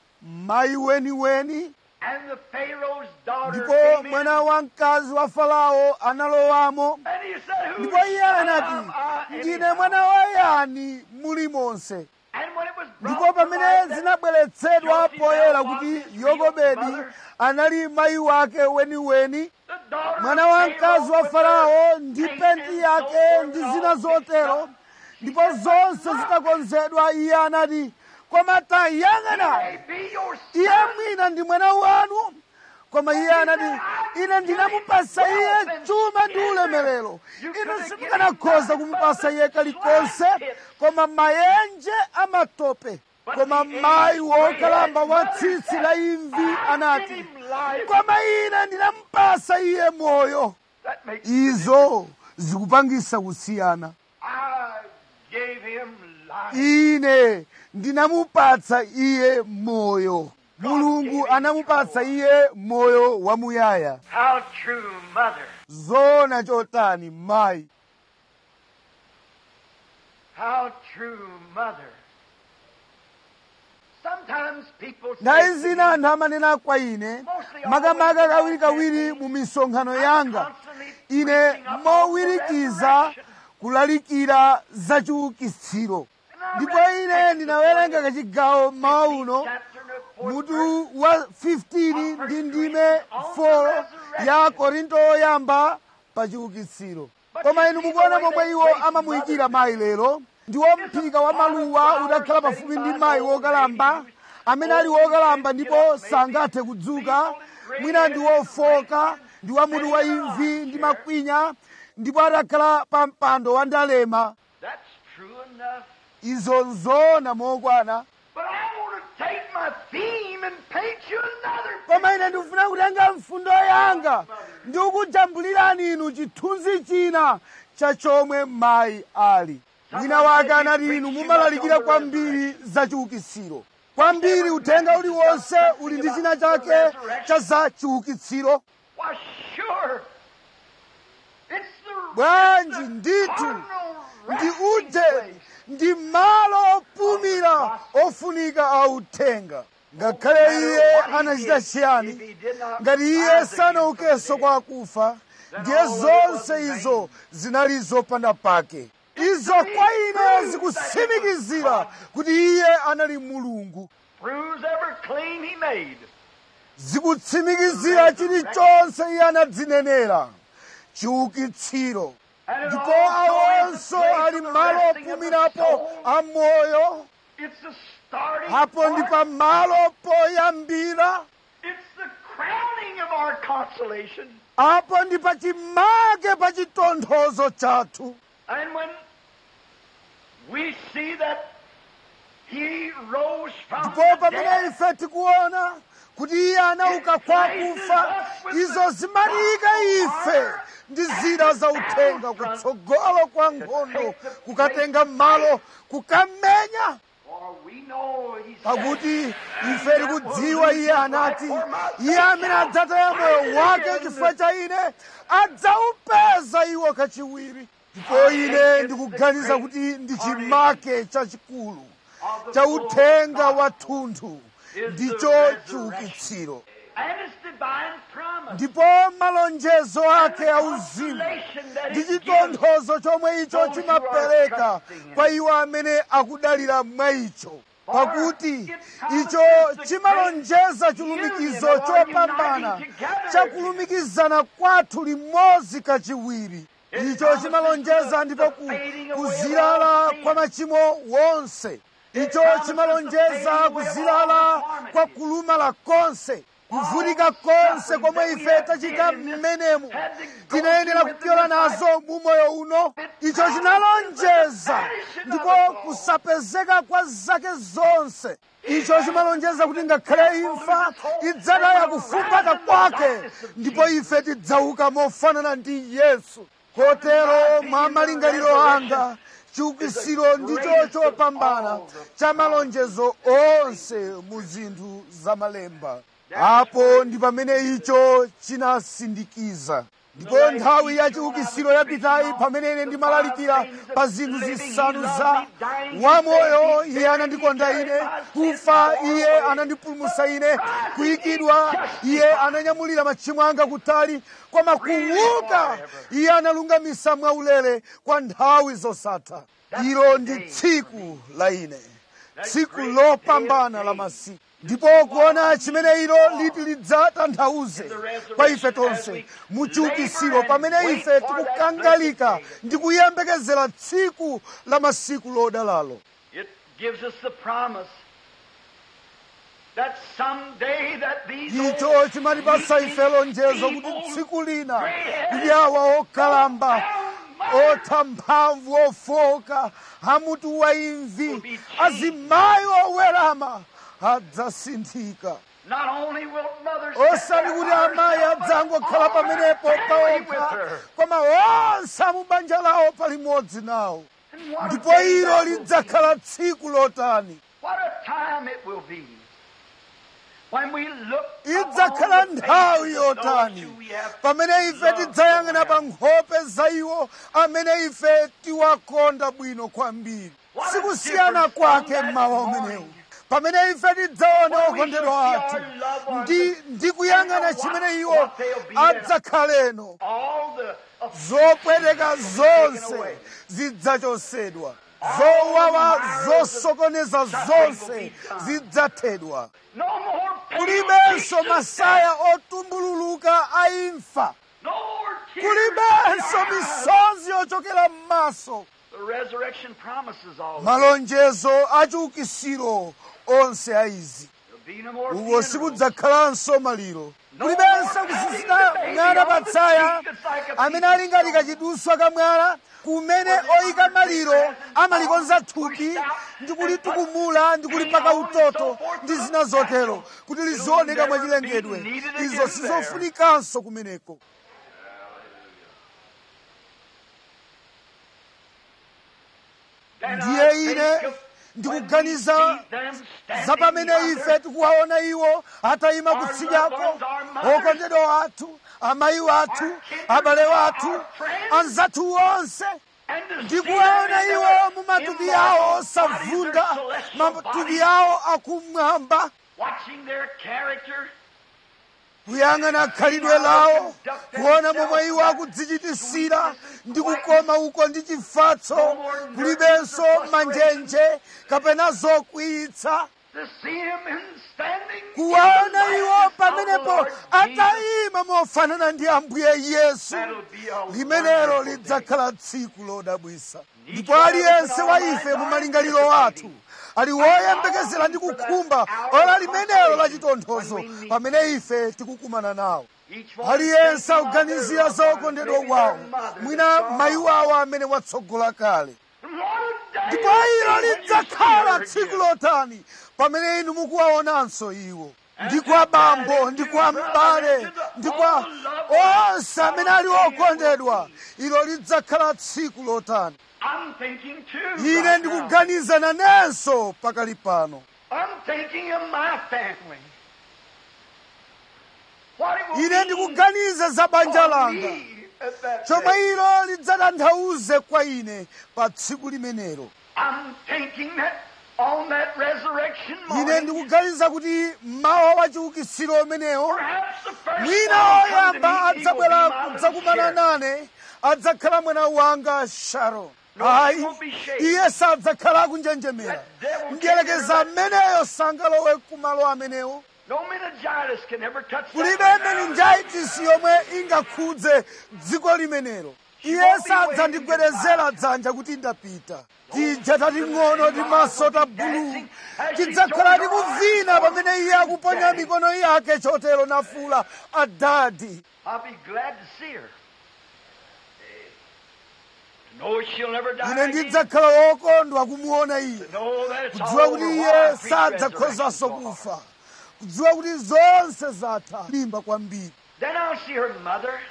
mayi weniweni and the Pharaoh's daughter ndipo came in, mwana wamkazi wa farao analowamo and he said, Who ndipo iye anati ndine mwana wa yani muli monse And when it was ndipo brought to pamene light that zinabweretsedwa poyera kuti yokobedi anali mayi wake weniweni the daughter mwana of wamkazi wa Pharaoh farao with ndi her penti face yake and so ndi forth zina all zotero mixed up, ndipo zonse zitakonzedwa iye anati koma tayang'ana may be your iye son. mwina ndi mwana wanu koma iye anati ine ndinamupasa iye chuma ndi ulemerero inu simukanakhoza kumupasa iye kalikonse koma mayenje amatope koma mayi wokalamba wa tsitsi la imvi anati koma ine ndinamupasa iye moyo That makes izo zikupangisa kusiyana I gave him life. ine ndinamupatsa iye moyo mulungu anamupatsa iye moyo wamuyaya How true, mother. zona chotani mayi How true, mother. Sometimes people say nthawi to zina me, anthu amanena kwa ine makamaka kawirikawiri mu misonkhano yanga ine mowirikiza kulalikira za chiukitsiro ndipo ine ndinawerenga kachigawo mmawa uno chapter in the fourth mutu wa 15 ndi ndime 4 ya korinto oyamba pa chiukitsiro koma inu mukuona momwe iwo amamuyikira mayi lero ndiwo mphika wa maluwa udakhala pafupi ndi mayi wokalamba amene ali wokalamba ndipo sangathe kudzuka mwina ndi wofoka ndi wa mutu wa imvi ndi makwinya ndipo adakhala pa mpando wa ndalema That's true enough. izo nzona mokwana But I want to take my theme and paint you another koma ine ndikufuna kutenga mfundo yanga ndi kukujambulirani inu chithunzi china cha chomwe mayi ali wina wake anati inu mumalalikira kwambiri za chiukitsiro kwambiri uthenga uliwonse uli ndi china chake cha za chiukitsiro Why, sure. It's the bwanji ndithu cardinal ndi resting uje place. ndi malo opumira ofunika a uthenga ngakhale iye anachita chiyani ngati iye sanaukenso kwa akufa ndiye zonse izo zinali zopanda pake izo kwa ine zikutsimikizira kuti iye anali mulungu Proves every claim he made. zikutsimikizira chilichonse iye anadzinenera chiukitsiro And it ndipo also is the awonso place ali of the malo resting of the opumirapo soul. a moyo It's the starting apo ndi point. pa malo poyambira It's the crowning of our consolation. apo ndi pa chimake pa chitonthozo chathu And when we see that he rose from ndipo the pamene dead, ife tikuona kuti iye anauka kwa akufa izo zimatiyika ife ndi zida za uthenga kutsogolo kwa nkhondo kukatenga malo kukamenya for we know he pakuti said, ife tikudziwa iye anati iye amene adzataya moyo wake chifukwa cha ine adzaupeza iwo kachiwiri ndipo ine ndikuganiza kuti ndi chimake chachikulu cha uthenga wathunthu ndicho chiukitsiro and its divine promise. ndipo malonjezo ake auzimu Consolation that ndi it gives chitonthozo chomwe icho chimapereka kwa iwo amene akudalira mwa icho pakuti icho chimalonjeza chilumikizo chopambana chakulumikizana kwathu limodzi kachiwiri icho chimalonjeza ndipo ku- kuzilala kwa machimo wonse icho chimalonjeza kuzilala kwa kulumala konse kuvutika konse komwe ife tachita mmenemu tinayenera kupyola nazo mu moyo uno icho chinalonjeza ndipo kusapezeka kwa zake zonse icho chimalonjeza kuti ngakhale imfa idzataya kufumbata kwake ndipo ife tidzauka mofanana ndi yesu kotero mwa malingaliro anga chiukisiro ndicho chopambana cha malonjezo onse mu zinthu zamalemba apo ndi pamene icho chinasindikiza ndipo nthawi ya chiukisiro yapitayi pamene ine ndimalalikira pa zinthu zisanu za wamoyo iye anandikonda ine kufa iye anandipulumutsa ine kuyikidwa iye ananyamulira machimo anga kutali koma kuuka iye analungamisa mwaulere kwa nthawi zosatha ilo ndi tsiku la ine tsiku lopambana la masiku ndipo kuona chimene ilo liti lidzatanthauze kwa ife tonse muchiukisiro pamene ife tikukangalika ndi kuyembekezera tsiku la masiku lodalalo It gives us the promise that someday that these icho chimatipasa ife lonjezo kuti tsiku lina kuti awa okalamba otha mphamvu ofoka amutu wa imvi azimayi owerama adzasinthika not only will mothers osati kuti amayi adzangokhala pamenepo paokha koma onse amubanja lawo palimodzi nawo And what a ndipo day ilo that will be. lidzakhala tsiku lotani What a time it will be when we look idzakhala upon the nthawi faces of those yotani who we have pamene ife loved tidzayang'ana pa so well. nkhope za iwo amene ife tiwakonda bwino kwambiri What a sikusiyana difference kwake from that mmawa morning. umenewu pamene ife tidzaona When we okondedwa shall see athu our loved ones ndi ndi kuyang'ana and chimene what- iwo what they'll be there. adzakhaleno all the zopweteka taken zonse away. zidzachosedwa zowawa zosokoneza zonse zidzathedwa no more pain, kulibenso masaya otumbululuka a imfa no more tears kulibenso in our eyes. misozi yochokera m'maso The resurrection promises all this. malonjezo achiukisiro onse a izi There'll be no more uko funerals. sikudzakhalanso maliro kulibenso kusisina mwana patsaya amene ali ngati kachiduswa ka mwana kumene oyika maliro amalikonza thupi ndi kulitukumula ndi kulipaka utoto ndi zina zotero kuti lizioneka mwachilengedwe izo sizofunikanso kumeneko Then ndiye I ine think of ndikuganiza when we see them standing za pamene yonder, ife tikuwaona iwo atayima kutsidyako okondedwa athu amayi wathu abale wathu anzathu onse and to see ndikuwaona them in iwo their mu matupi immortal awo bodies, osavunda their celestial matupi bodies, awo akumwamba watching their character, kuyang'ana khalidwe lawo kuona momwe iwo akudzichitisira ndi kukoma uko ndi chifatso kulibenso manjenje kapena zokwiyitsa to see him in standing in kuwaona the iwo likeness of the pamenepo Lord Jesus. atayima mofanana ndi ambuye yesu That'll be a limenelo wonderful day. lidzakhala tsiku lodabwisa ndipo aliyense wa ife mu malingaliro athu ali woyembekezera ndi kukhumba ola limenelo la chitonthozo pamene ife tikukumana nawo Each one aliyense thinking of akuganizira their za loved ones, okondedwa maybe kwawo their mother, mwina their mayi father. wawo amene watsogola kale What a day ndipo it ilo will be when you lidzakhala see her tsiku again. lotani pamene inu mukuwaonanso iwo ndi kwa bambo ndi kwa m'bale ndi kwa onse amene ali okondedwa ilo lidzakhala tsiku lotani I'm thinking too. ine right now. ndikuganiza nanenso pakali pano I'm thinking of my family. What it will ine mean ndikuganiza za banja for langa me at that chomwe day. ilo lidzatanthauze kwa ine pa tsiku limenelo I'm thinking that on that resurrection ine morning, ndikuganiza kuti mmawa wa chiukitsiro umenewo perhaps the first mwina one to come to oyamba me, he will be adzabwera my little kudzakumana Sharon. nane adzakhala mwana wanga sharon hayi iye sadzakhala akunjenjemera mdierekeza ameneyo sangalowe kumalo amenewo No meningitis can ever touch kulibe that. meningitis yomwe ingakhudze dziko limenelo iye sadzandigwedezera dzanja kuti ndapita tija tating'ono timaso ta bulu tidzakhala tikuvina pamene iye akuponya mikono yake chotero nafula adadi I'll be glad to see her. To know she'll never die ine again. ndidzakhala wokondwa kumuona iye Know that it's kudziwa all kuti over. iye Why I preach sadzakhozanso resurrection for. kufa kudziwa kuti zonse zatha limba kwambiri Then I'll see her mother.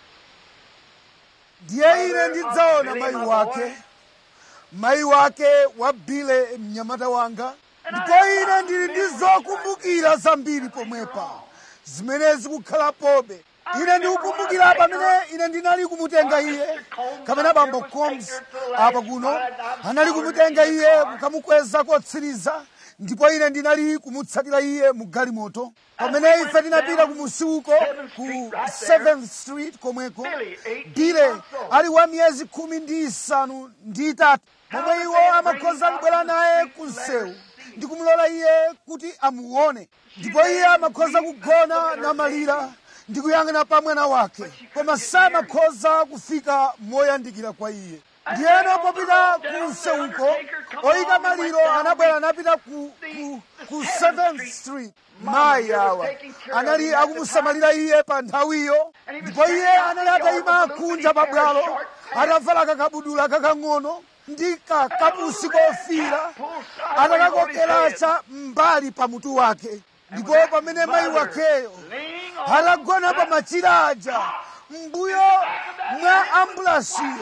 ndiye ine ndidzaona mayi wake mayi wake wabile mnyamata wanga ndipo ine ndili ndi zokumbukira zambiri pomwepa zimene zikukhalapobe ine ndikukumbukira pamene ine ndinali kumutenga iye kapena bambo combs apa kuno anali kumutenga iye kukamukweza kotsiriza ndipo ine ndinali kumutsatira iye mu galimoto pamene ife tinapita ku musiko ku 7th street komweko bile ali wa miyezi khumi ndi isanu ndi itatu momwe iwo amakhoza kubwera naye ku msewu ndi kumulola iye kuti amuone ndipo iye amakhoza kugona namalira ndi kuyang'ana pa mwana wake koma samakhoza kufika moyandikira kwa iye ndiyeno popita ku msewuko oyika maliro anabwera anapita ku, ku, ku 7th street mayi awa anali akumusamalira iye pa nthawiyo ndipo iye anali atayima kunja pa bwalo atavala kakabudula kakang'ono ndi kakapusi kofira atakakokeracha mbali pa mutu wake ndipo pamene mayi wakeyo atagona pa machira aja mbuyo mwa ambulansiyo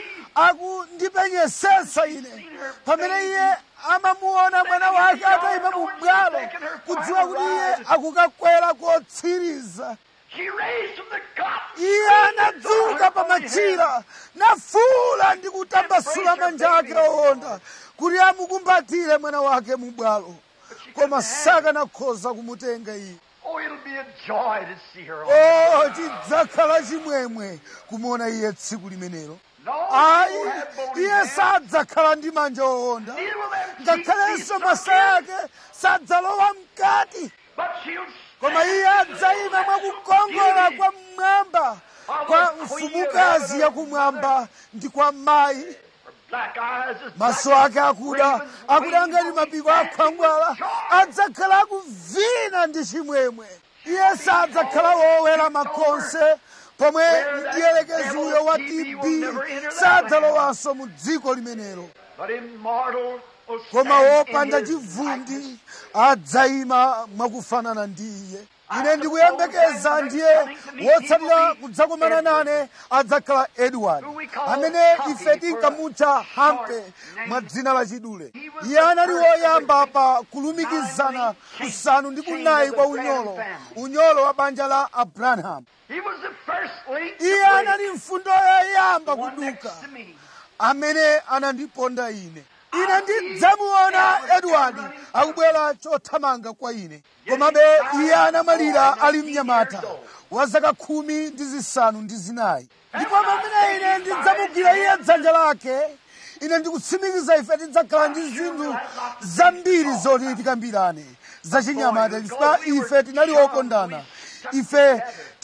akundipenyesesa ine pamene iye amamuona mwana wake atayima mu bwalo kudziwa kuti iye akukakwera kotsiriza She raised from the cot. iye anadzuka pa machira nafuula ndi kutambasula manja ake owonda kuti amukumbatire mwana wake mu bwalo koma sakanakhoza kumutenga iye Oh, it'll be a joy to see her. o chidzakhala chimwemwe kumuona iye tsiku limenelo No, ayi she won't have bony iye hands. sadzakhala ndi manja owonda Neither will them cheeks ngakhalenso be masaya sunken. ake sadzalowa mkati But she'll koma iye adzayima mwakukongola kwa mmwamba kwa mfumukazi yakumwamba ndi kwa mayi Her black eyes is maso black ake akuda akuda ngati mapiko akhwangwala adzakhala akuvina ndi chimwemwe iye sadzakhala wowera makonse pomwe mdierekeziyo wa tb sadzalowanso mu dziko limenelo But immortal will koma stand in wopanda his chivundi likeness. adzayima mwakufanana ndi iye ine ndikuyembekeza ndiye wotsatira kudzakomana nane adzakhala edward amene ife tinkamutcha hampe mwa dzina la chidule iye anali woyamba pa kulumikizana kusanu ndi kunayi kwa unyolo unyolo wa banja la abraham He was the first link to iye break. anali mfundo yoyamba One next kuduka to me. amene anandiponda ine ine ndidzamuona edward akubwera chothamanga kwa ine komabe iye anamwalira ali mnyamata wa zaka khumi ndi zisanu ndi zinayi ndipo pamene ine ndidzamugwira iye dzanja lake ine ndikutsimikiza ife tidzakhala ndi zinthu zambiri zoti tikambirane zachinyamata chifukwa ife tinali okondana ife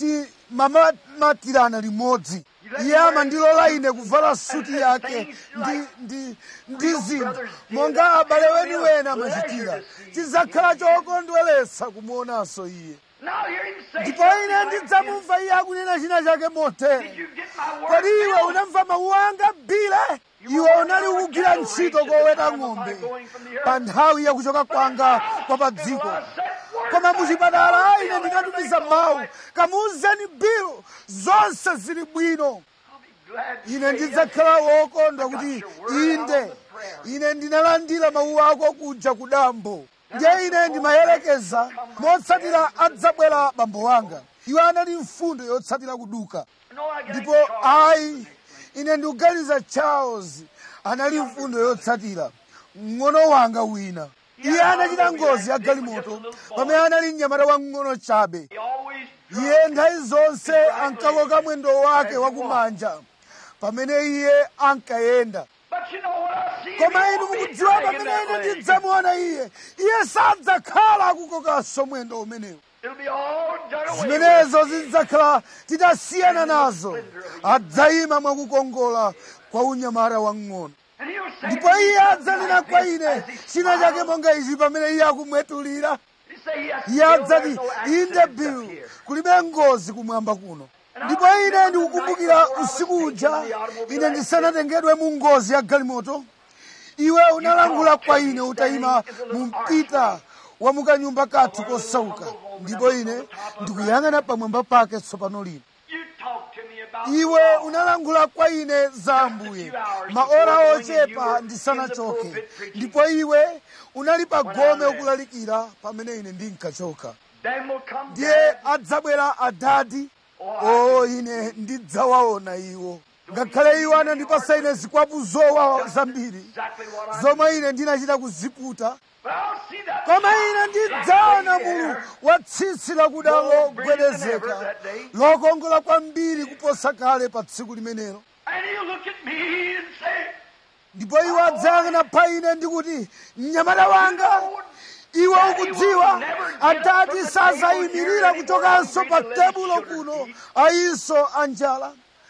timamatirana limodzi iye amandilola ine kuvala suti yake ndi, ndi, ndi zinthu monga abale wenu wena amachitira tidzakhala chokondweretsa kumuonanso iye Now hear him say ndipo something ine like ndidzamumva iye akunena china chake motere Did you get my word? kodi iwe Bill? unamva mawu anga bile iwe unali ukugwira ntchito koweta ng'ombe pa nthawi yakuchoka kwanga kwa pa dziko koma muchipatala ine ndinatumiza mawu kamuuzeni bill zonse zili bwino I'll be glad to ine say ndidzakhala wokondwa kuti inde ine ndinalandira mawu ako kuja ku dambo ndiye ine ndimayelekeza motsatira adzabwera bambo wanga iwo anali mfundo yotsatira kuduka No, I got ndipo a car. ayi ine ndikuganiza charles anali mfundo yotsatira mng'ono wanga wina iye anachita ngozi ya galimoto pamene anali mnyamata wamng'ono chabe He always iye nthawi zonse ankakoka mwendo wake wakumanja pamene iye ankayenda koma inu mukudziwa pamene ine ndidzamuona iye iye sadzakhala akukokanso mwendo umenewu It'll be all done away zimenezo with. zidzakhala titasiyana nazo adzayima mwakukongola kwa unyamata wang'ono And he'll say ndipo to me iye adzanena like kwa this ine as he china chake smiles. monga ichi pamene iye akumwetulira He say, yes, iye Bill, adzati there's no inde accidents up bill here. kulibe ngozi kumwamba kuno ndipo ine ndikukumbukira usiku uja ine ndisanatengedwe mu ngozi ya galimoto iwe unalangula kwa ine utayima mu mpita wa mukanyumba kathu kosauka ndipo ine ndikuyang'ana pamwamba pake tsopano lino You talk to me about iwe unalangula kwa ine za ambuye maora ochepa ndisanachoke ndipo iwe unali pa gome ukulalikira pamene ine ndinkachoka Then will come ndiye dad. adzabwera adadi o ine ndidzawaona iwo ngakhale iwo anandipasa ine zikwapu zowawa zambiri Exactly what I zomwe ine ndinachita kuziputa But I'll see that koma ine ndidzaona exactly mulu there. wa tsitsi lakuda logwedezeka lokongola kwambiri kuposa kale pa tsiku limenelo And he'll look at me and say, ndipo iwo adzayang'ana pa ine ndikuti mnyamata wanga iwe ukudziwa adati sazayimirira kuchokanso pa tebulo kuno ayiso anjala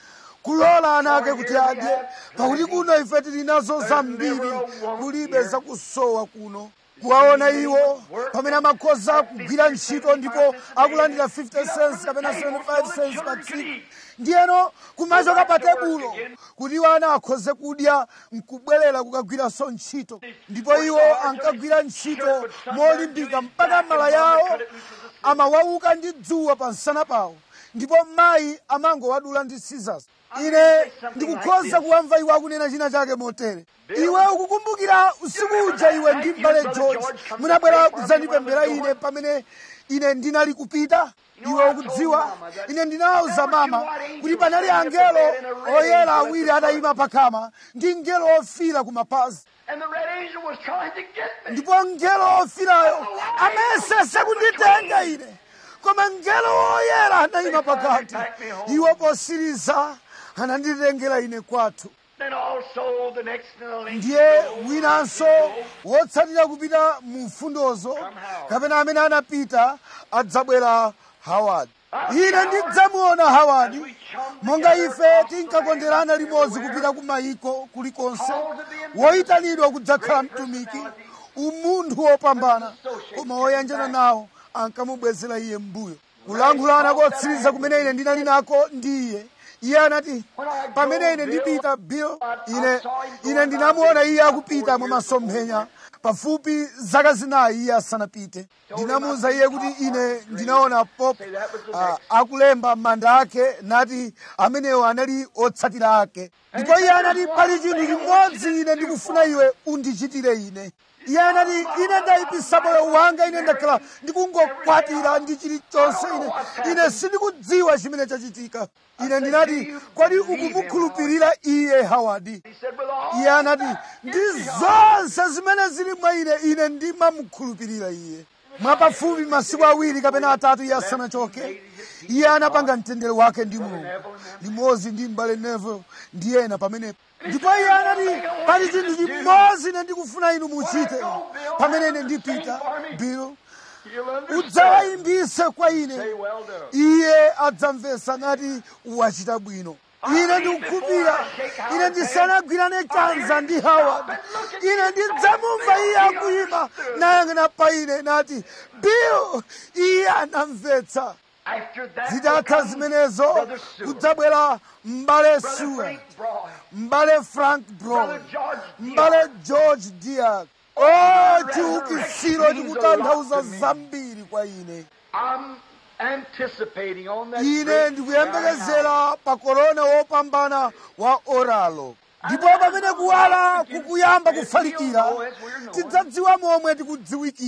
kulola ana ake kuti adye pakuti kuno ife tili nazo zambiri kulibe zakusowa kuno kuwaona iwo pamene amakhoza kugwira ntchito ndipo akulandira 50 cents kapena 75 cents pa tsiku ndiyeno kumachoka pa tebulo kuti iwo ana akhoze kudya nkubwerera kukagwiranso ntchito ndipo iwo ankagwira ntchito molimbika mpaka mala yawo amawauka ndi dzuwa pa msana pawo ndipo mayi amangowadula ndi scissors ine ndikukhoza kuwamva iwo akunena china chake motere iwe ukukumbukira usiku uja iwe ndi mbale george munabwera kudzandipembera ine pamene ine ndinali kupita iwe ukudziwa ine ndinawuza mama kuti panali angelo oyera awiri atayima pakama ndi ngelo ofira ku mapazi and the red angel was trying to get me. ndipo ngelo ofirayo amesese kunditenga ine koma ngelo woyera anayima pakati iwo posiriza ananditengera ine kwathu Then also the next in the link. ndiye winanso wotsatira kupita mu mfundozo kapena amene anapita adzabwera hawadi ine ndidzamuona hawadi monga ife tinkakonderana limodzi kupita ku mayiko kulikonse woyitanidwa kudzakhala mtumiki umunthu wopambana koma woyanjana nawo ankamubwezera iye mbuyo kulankhulana kotsiriza kumene ine ndinali nako ndi iye iye anati pamene ine ndipita bill ine ine ndinamuona iye akupita mwa masomphenya pafupi zaka zinayi iye asanapite ndinamuwuza iye kuti ine ndinaona pop ah, akulemba manda ake nati amenewo anali otsatira ake ndipo iye anati pali chinthu chimodzi ine ndikufuna iwe undichitire ine iye anati ine ndayipisa moyo wanga ine ndakhala ndikungokwatira ndi chilichonse ine ine sindikudziwa chimene chachitika ine ndinati kodi ukumukhulupirira iye hawadi He said, with all iye anati ndi zonse zimene zili mwa ine ine ndimamukhulupirira iye mwapafupi masiku awiri kapena atatu iye asanachoke iye anapanga mtendere wake ndi mulungu limodzi ndi mbale nevo ndi ena pamenepo ndipo iye anati pali chinthu chimodzi ine ndikufuna inu muchite pamene ine ndipita bill you'll understand. udzawayimbise kwa ine Say, well done. iye adzamvetsa nati wachita bwino ine ndikukhulupirira ine ndisanagwirane chanza ndi howard ine ndidzamumva iye akuyima nayang'ana pa ine nati bill iye anamvetsa After that, will zitatha come zimenezo Brother Sewell, kudzabwera mbale Brother suwe Frank Broad, mbale frank brown Brother George mbale Dion. george diak o resurrection chiukitsiro means a chikutanthauza lot to me. zambiri kwa ine I'm anticipating on that ine great ndikuyembekezera pa korona wopambana wa oralo ndipo pamene kuwala kukuyamba kufalikira tidzadziwa momwe tikudziwikira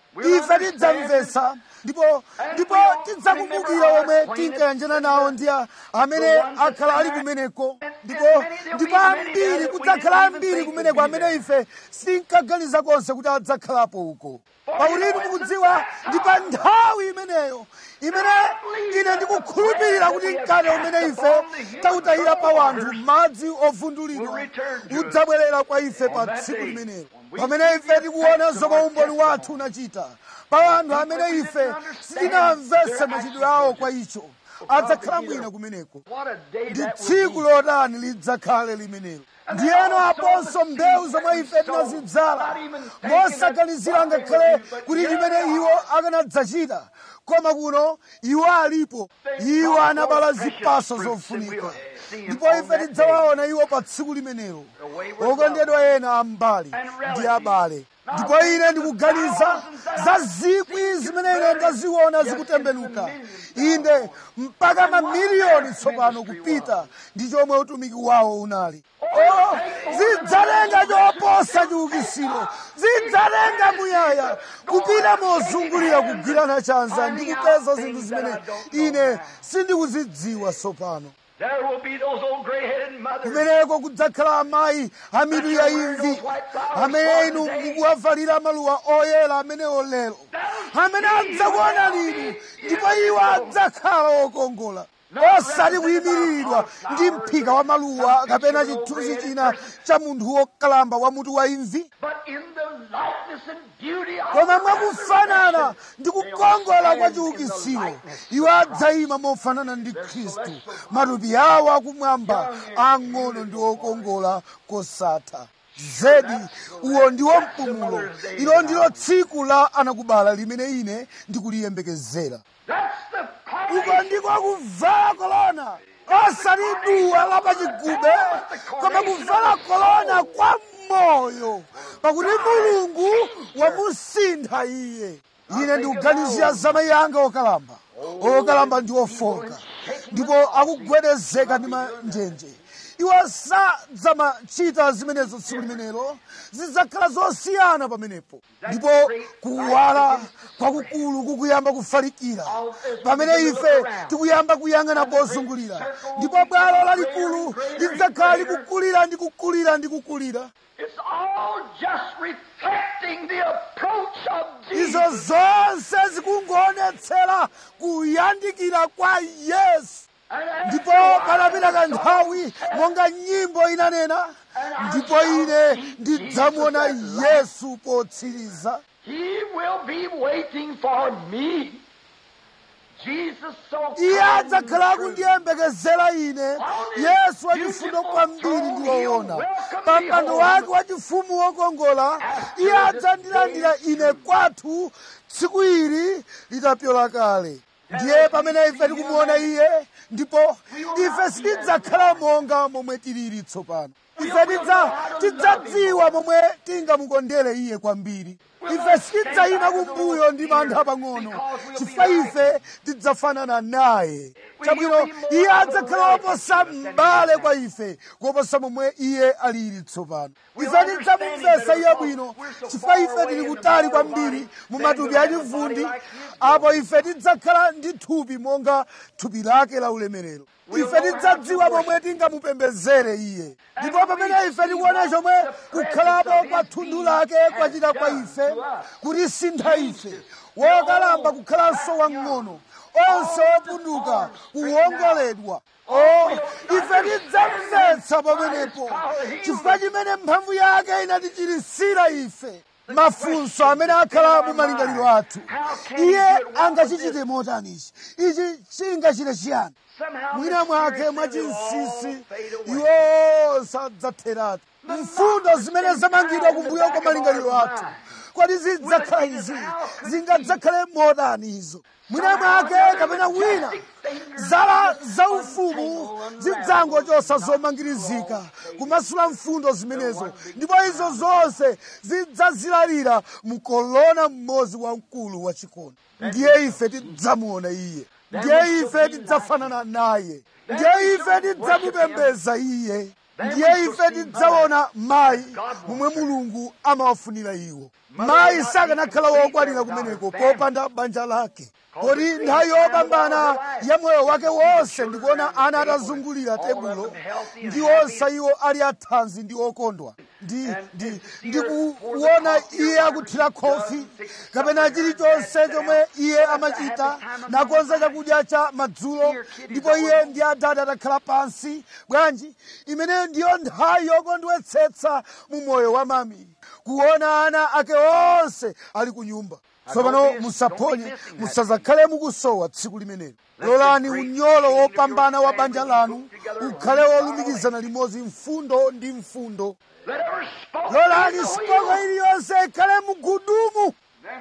ife tidzamvetsa ndipo ndipo tidzakumbukira omwe tinkayanjana nawo ndi amene akhala ali kumeneko ndipo ndipo ambiri kudzakhala ambiri kumeneko amene ife sitinkaganiza konse kuti adzakhalapo uko pakuti inu mukudziwa ndi pa nthawi imeneyo imene ine ndikukhulupirira kuti mkate umene ife tautayira pa wanthu madzi ovundulidwa udzabwerera kwa ife pa tsiku limenelo pamene ife tikuona zomwe umboni wathu unachita pa wanthu amene ife sitinamvetse machitidwe awo kwa icho adzakhala mwina kumeneko ndi tsiku lotani lidzakhale limenelo ndiyeno aponso mbewu zomwe ife tinazidzala mosaganizira ngakhale kuti limene iwo akanadzachita koma kuno iwo alipo iwo anabala zipaso zofunika ndipo ife tidzawaona iwo pa tsiku limenelo okondedwa ena ambali ndi abale ndipo ine ndikuganiza za zikwi zimene ine ndaziona zikutembenuka inde mpaka mamiliyoni tsopano kupita ndi chomwe utumiki wawo unali oh, zidzalenga choposa chiukisiro zidzalenga muyaya kupita mozungulira kugwirana chanza ndi kupeza zinthu zimene ine sindikuzidziwa tsopano There will be those old gray-headed mothers. kumeneko kudzakhala amayi a mitu ya imvi amene inu mukuwavalira maluwa oyera amenewo lero amene adzakuona linu ndipo iwo adzakhala okongola osati kuyimiriridwa ndi mphika wa maluwa kapena chithunzi china cha munthu wokalamba wa mutu wa imvi But in the likeness and beauty of koma mwakufanana ndi kukongola kwa chiukitsiro iwo adzayima mofanana ndi khristu matupi awo akumwamba ang'ono ndi okongola kosatha zedi uwo ndiwo mpumulo ilo ndilo tsiku la anakubala limene ine ndikuliyembekezera That's the uko coronation. ndiko kuvala kolona osati duwa la pachigube koma kuvala kolona kwa moyo pakuti mulungu wamusintha iye ine ndikuganizira za mayi anga okalamba okalamba ndi ofoka ndipo akugwedezeka ndi manjenje iwo sadzamachita zimenezo tsiku limenelo zidzakhala zosiyana pamenepo ndipo kuwala kwakukulu kukuyamba kufalikira pamene ife tikuyamba kuyang'ana pozungulira ndipo bwalo lalikulu lidzakhala likukulira ndi kukulira ndi kukulira It's all just reflecting the approach of izo Jesus. zonse zikungoonetsera kuyandikira kwa yesu And after ndipo a while, panapita kanthawi monga nyimbo inanena ndipo ine ndidzamuona yesu potsiriza He will be waiting for me. Jesus so iye kind adzakhala and true. akundiyembekezera ine yesu wachifundo kwambiri ndi woona pa mpando wake wachifumu wokongola iye adzandilandira ine kwathu tsiku ili litapyola kale ndiye pamene ife tikumuona iye ndipo ife sitidzakhala monga momwe tilili tsopano ife tidza tidzadziwa momwe tingamukondere iye kwambiri ife sitidzayima kumbuyo ndi mantha pang'ono chifukwa ife tidzafanana naye chabwino iye adzakhala woposa m'bale kwa ife kuposa momwe iye alili tsopano ife tidzamumvesa iye bwino chifukwa ife tili kutali kwambiri mu matupi achivundi apo ife tidzakhala ndi thupi monga thupi lake la ulemerero ife tidzadziwa momwe tingamupembezere iye ndipo pamene ife tikuona chomwe kukhalapo kwa thunthu lake kwachita kwa ife kutisintha ife wokalamba kukhalanso wamng'ono onse opunduka kuwongoledwa o ife tidzamvetsa pamenepo chifukwa chimene mphamvu yake inatichirisira ife mafunso amene akhala mu malingaliro athu iye angachichite motani ichi ichi chingachite chiyani Somehow mwina mwake mysterious mwachinsisi will all fade away. iwo sadzatheratu mfundo zimene zamangidwa kumbuyo kwa malingaliro athu kodi zidzakhala izi zingadzakhale motani izo mwina mwake kapena wina zala zaufumu zidzangochosa zomangirizika kumasula mfundo zimenezo ndipo izo zonse zidzazilalira mkolona mmodzi wamkulu wachikondi ndiye ife tidzamuona iye ndiye ife tidzafanana naye ndiye ife tidzamupembeza iye ndiye ife tidzaona mayi momwe mulungu amawafunira iwo mayi sakanakhala wokwanira kumeneko popanda banja lake kodi nthawi yopambana ya moyo wake wonse ndikuona ana atazungulira tebulo ndi onse iwo ali athanzi ndi okondwa ndi ndi ndikuona iye akuthira khofi kapena chilichonse chomwe iye amachita nakonza chakudya cha madzulo ndipo iye ndi adati atakhala pansi bwanji imeneyo ndiyo nthawi yokondwetsetsa mu moyo wa mami kuona ana ake onse ali ku nyumba tsopano musaphonye musazakhale mukusowa tsiku limenelo lolani unyolo wopambana wa banja lanu ukhale wolumikizana limodzi mfundo ndi mfundo lolani sipoko iliyonse ikhale mugudumu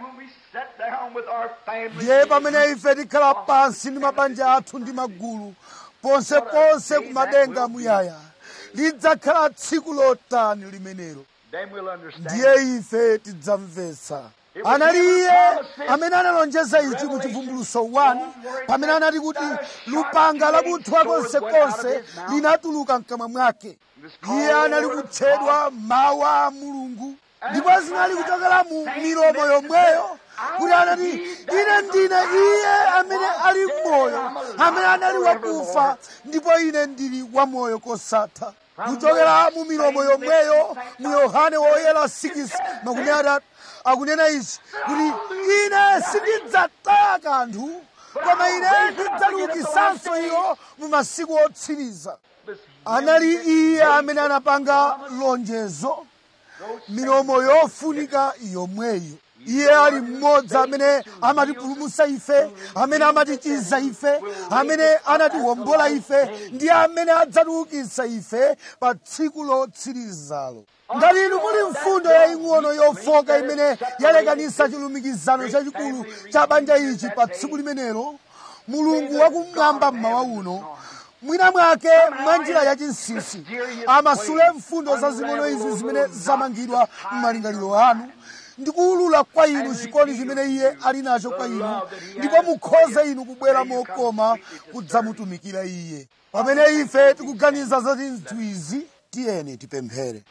ndiye pamene ife tikhala pansi ndi mabanja athu ndi magulu ponseponse kumadenga muyaya lidzakhala tsiku lotani limenelo ndiye ife tidzamvetsa anali iye amene analonjeza ichi mu chivumbuluso 1 pamene anati kuti lupanga lakuthwa konsekonse linatuluka mkamwa mwake iye anali kutchedwa mawu a mulungu ndipo zinali kuchokera mu milomo yomweyo kuti anati ine ndine iye amene ali moyo amene anali wakufa ndipo ine ndili wamoyo kosatha kuchokera mu milomo yomweyo mu yohane woyera 6 makumi atatu akunena ichi kuti ine sindidzataya kanthu koma ine ndidzaukitsanso iwo mu masiku otsiriza anali iye amene anapanga lonjezo milomo yofunika yomweyo iye ali mmodzi amene amatipulumutsa ife amene amatichiza ife amene anatiwombola ife ndi amene adzatiukitsa ife pa tsiku lotsirizalo ngati inu muli mfundo yaying'ono yofoka imene yalekanitsa chilumikizano chachikulu cha banja ichi pa tsiku limenelo mulungu wakumwamba mmawa uno mwina mwake mwa njira yachinsinsi amasule mfundo zazing'ono izi zimene zamangidwa m'malingaliro anu ndikuwulula kwa inu chikondi chimene iye ali nacho kwa inu ndipo mukhoze inu kubwera mokoma kudzamutumikira iye pamene ife tikuganiza za zinthu izi tiyeni tipemphere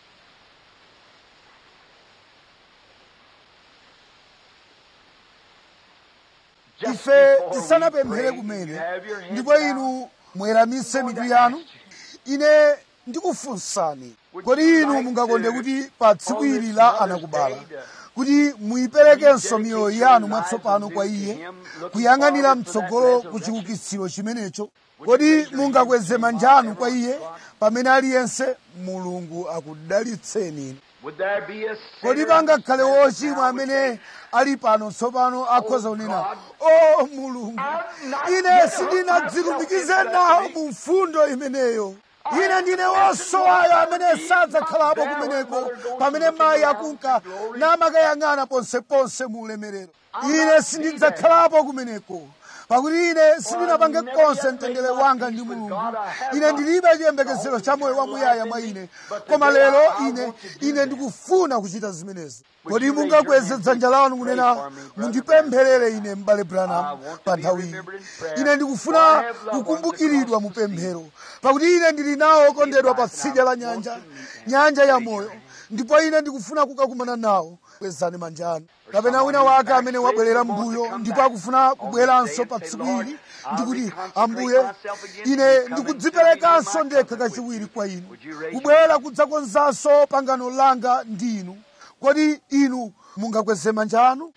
ife tisanapemphere kumene ndipo inu mweramise mitu yanu ine ndikufunsani kodi inu mungakonde kuti pa tsiku ili la anakubala kuti muyiperekenso miyoyo yanu mwatsopano kwa iye kuyang'anira mtsogolo ku chiukitsiro chimenecho kodi mungakweze manja anu kwa iye pamene aliyense mulungu akudalitseni kodi pangakhale wochimwa amene ali pano tsopano akhoza kunena o mulungu ine sindinadzilumikize nawo mu mfundo imeneyo ine ndine wosowayo amene sadzakhalapo kumeneko pamene mayi akunka namakayang'ana ponseponse mu ulemerero ine sindidzakhalapo kumeneko pakuti ine sindinapange konse mtendere wanga ndi mulungu ine ndilibe chiyembekezero cha moyo wamuyaya mwa ine koma lero ine ine ndikufuna kuchita zimenezi kodi mungakweze dzanja lanu kunena mundipempherere ine m'bale branham pa nthawiyi ine ndikufuna kukumbukiridwa mu pemphero pakuti ine ndili nawo okondedwa pa tsidya la nyanja nyanja ya moyo ndipo ine ndikufuna kukakumana nawo kwezani manja anu kapena wina wake amene wabwerera mbuyo ndipo akufuna kubweranso pa tsiku ili ndikuti ambuye ine ndikudziperekanso ndekha kachiwiri kwa inu kubwera kudzakonzanso pangano langa ndi inu kodi inu mungakweze manja anu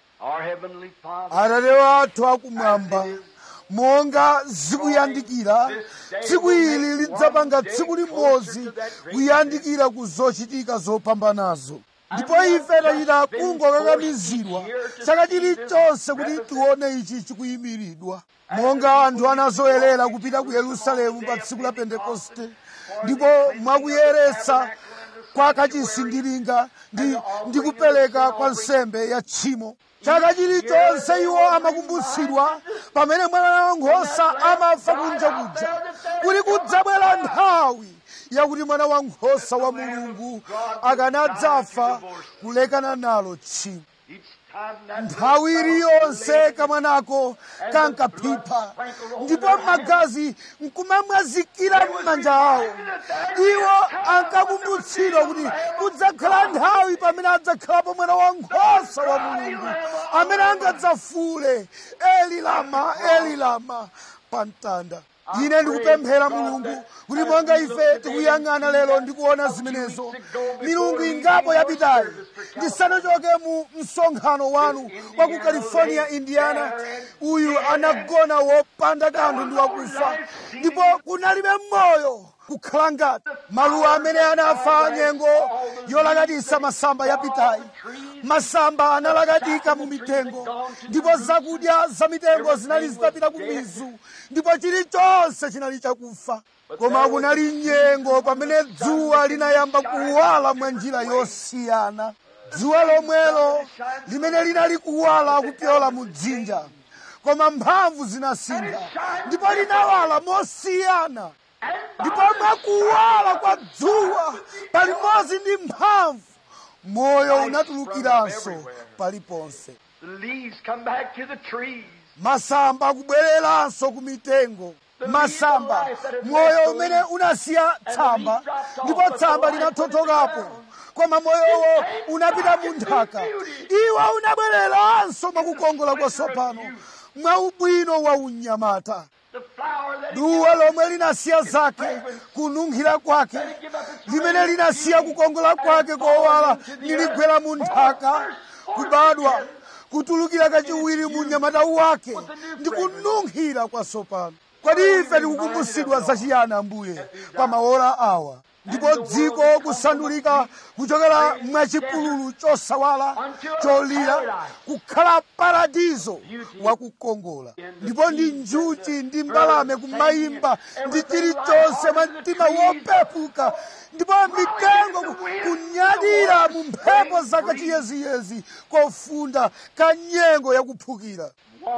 atate wathu akumwamba monga zikuyandikira tsiku ili lidzapanga tsiku limodzi kuyandikira ku zochitika zopambanazo ndipo ife tachita kungokakamizidwa chaka chilichonse kuti tione ichi chikuyimiridwa monga anthu anazoyerera kupita ku yerusalemu pa tsiku la pentekoste ndipo mwakuyeretsa kwa kachisi ndilinga ndi, ndi kupereka kwa nsembe ya tchimo chaka chilichonse iwo amakumbutsidwa pamene mwana wankhosa amafa kunja kuja kuti kudzabwera nthawi yakuti mwana wankhosa wa mulungu akanadzafa kulekana nalo tchimo nthawi iliyonse kamwanako kankaphipha ndipo magazi nkumamwazikira m'manja awo iwo ankakumbutsidwa kuti kudzakhala nthawi pamene adzakhalapo mwana wankhosa wa mulungu amene angadzafule eli lama eli lama pa mtanda ine ndikupemphera mulungu kuti monga ife tikuyang'ana lero ndikuona zimenezo milungu ingapo yapitayi ndisanachoke mu msonkhano wanu wa ku california indiana uyu anagona wopanda kanthu ndi wakufa ndipo kunalibe moyo kukhala ngati maluwa amene anafa nyengo yolakatisa masamba yapitayi masamba analakatika mu mitengo ndipo zakudya za mitengo zinali zitapita ku mizu ndipo chilichonse chinali chakufa koma kunali nyengo pamene dzuwa linayamba kuwala mwa njira yosiyana dzuwa lomwelo limene linali kuwala kupyola mu dzinja koma mphamvu zinasintha ndipo linawala mosiyana ndipo mwakuwala kwa dzuwa palimodzi ndi mphamvu moyo unatulukiranso paliponse masamba akubwereranso ku mitengo masamba moyo umene unasiya tsamba ndipo tsamba linathothokapo koma moyowo unapita mu nthaka iwo unabwereranso mwakukongola kwatsopano mwa ubwino wa unyamata duwa lomwe linasiya zake kununkhira kwake limene linasiya kukongola kwake kowala liligwera mu nthaka kubadwa kutulukira kachiwiri mu nyamata wake ndi kununkhira kwatsopano kodi ife tikukumbutsidwa zachiyani ambuye pa maola awa ndipo dziko kusandulika kuchokera mwachipululu chosawala cholira kukhala paradizo wakukongola ndipo ndi njuchi ndi mbalame kumayimba ndi chilichonse mwa mtima wopepuka ndipo mitengo kunyadira mu mphepo zakachiyeziyezi kofunda ka nyengo yakuphukira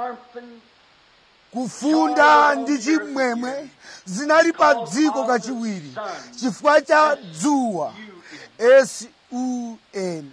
kufunda ndi chimwemwe zinali pa dziko kachiwiri chifukwa cha dzuwa sun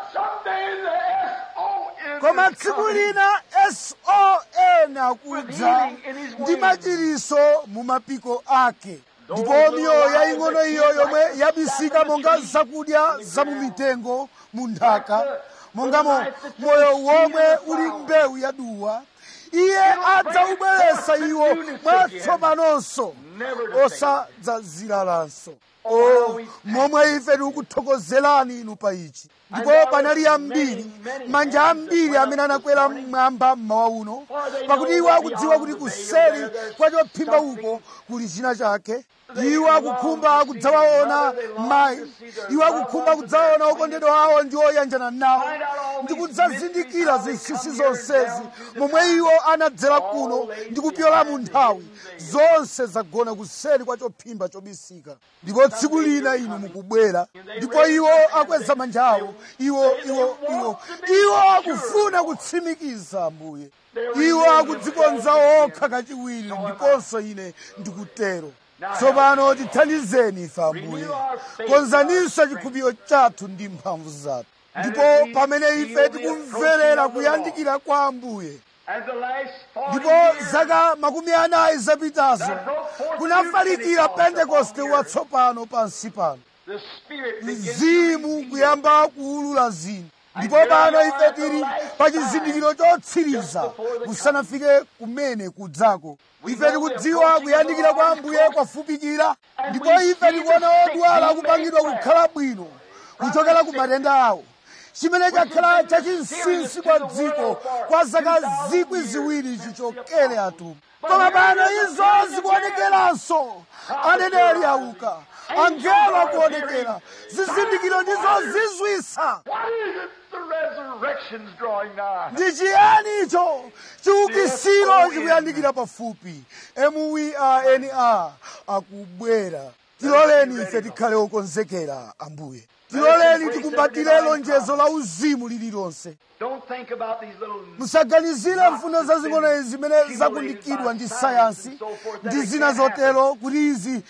koma tsiku lina son akudza ndi machiriso mu mapiko ake ndipo miyoyo yaying'ono iyo yomwe yabisika monga zakudya za mu mitengo mu nthaka mongamo moyo womwe uli mbewu ya duwa iye adzaubweretsa iwo mwatsopanonso osadzaziralanso o momwe ife tikukuthokozerani inu pa ichi ndipo panali ambiri manja ambiri amene anakwera mmwamba mmawa uno pakuti iwo akudziwa kuti kuseri kwa chophimba uko kuli china chake iwo akukhumba kudzawaona mayi iwo akukhumba kudzawaona okondedwa awo ndi oyanjana nawo ndi kudzazindikira zinsinsi zonsezi momwe iwo anadzera kuno ndi kupyola mu nthawi zonse zagona kuseri kwa chophimba chobisika ndipo tsiku lina inu mukubwera ndipo iwo akweza manja awo iwo iwo iwo iwo akufuna kutsimikiza ambuye iwo akudzikonza okha kachiwiri ndiponso ine ndikutero tsopano tithandizeni ife ambuye konzaninso chikhulupiriro chathu ndi mphamvu zathu ndipo pamene ife tikumverera kuyandikira kwa ambuye ndipo zaka makumi anayi zapitazo kunafalikira pentekoste watsopano pansi pano mzimu kuyamba kuulula zinthu ndipo pano ife tili pa chizindikiro chotsiriza kusanafike kumene kudzako ife tikudziwa kuyandikira kwa ambuye kwafupikira ndipo ife tikuona odwala akupangidwa kukhala bwino kuchokera ku matenda awo chimene chakhala chachinsinsi kwa dziko kwa zaka zikwi ziwiri chichokere atumwi koma pano izo zikuonekeranso aneneri auka angelo akuonekera zizindikiro ndizo zizwisa ndi chiyani icho chiukisiro chikuyandikira pafupi muwina akubwera tiloleni ife tikhale okonzekera ambuye tiloleni tikumbatire lonjezo la uzimu lililonse musaganizire mfundo zazing'ono izi zimene zakundikidwa ndi sayansi ndi zina zotero kuti izi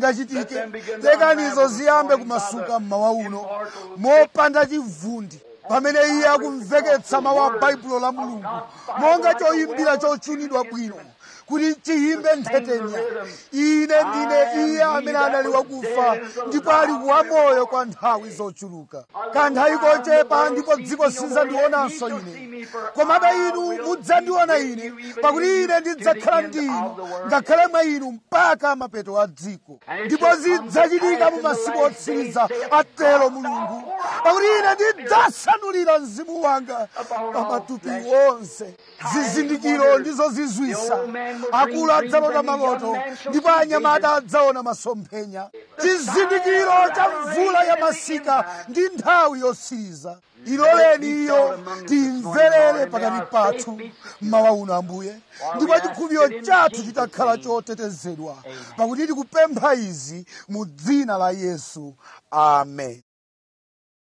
sizingachitike lekanizo ziyambe kumasuka mmawa uno mopanda chivundi pamene iye akumveketsa mawu a baibulo la mulungu monga choyimbira chochunidwa bwino kuti chiyimbe nthetenya ine ndine iye amene anali wakufa ndipo ali wamoyo kwa nthawi zochuluka kanthawi kochepa ndipo dziko silindzandionanso ine komabe inu mudzandiona ine pakuti ine ndidzakhala ndi inu ngakhale mwa inu mpaka mapeto a dziko ndipo zidzachitika mu masiku otsiriza atero mulungu pakuti ine ndidzasanulira mzimu wanga pa matupi onse zizindikiro ndizo zizwisa akulu adzalota maloto ndipo anyamata adzaona masomphenya chizindikiro cha mvula ya masika ndi nthawi yosiriza iloleni iyo timverere pakati pathu mmawa uno ambuye ndipo chikhulupiriro chathu chitakhala chotetezedwa pakuti tikupempha izi mu dzina la yesu amen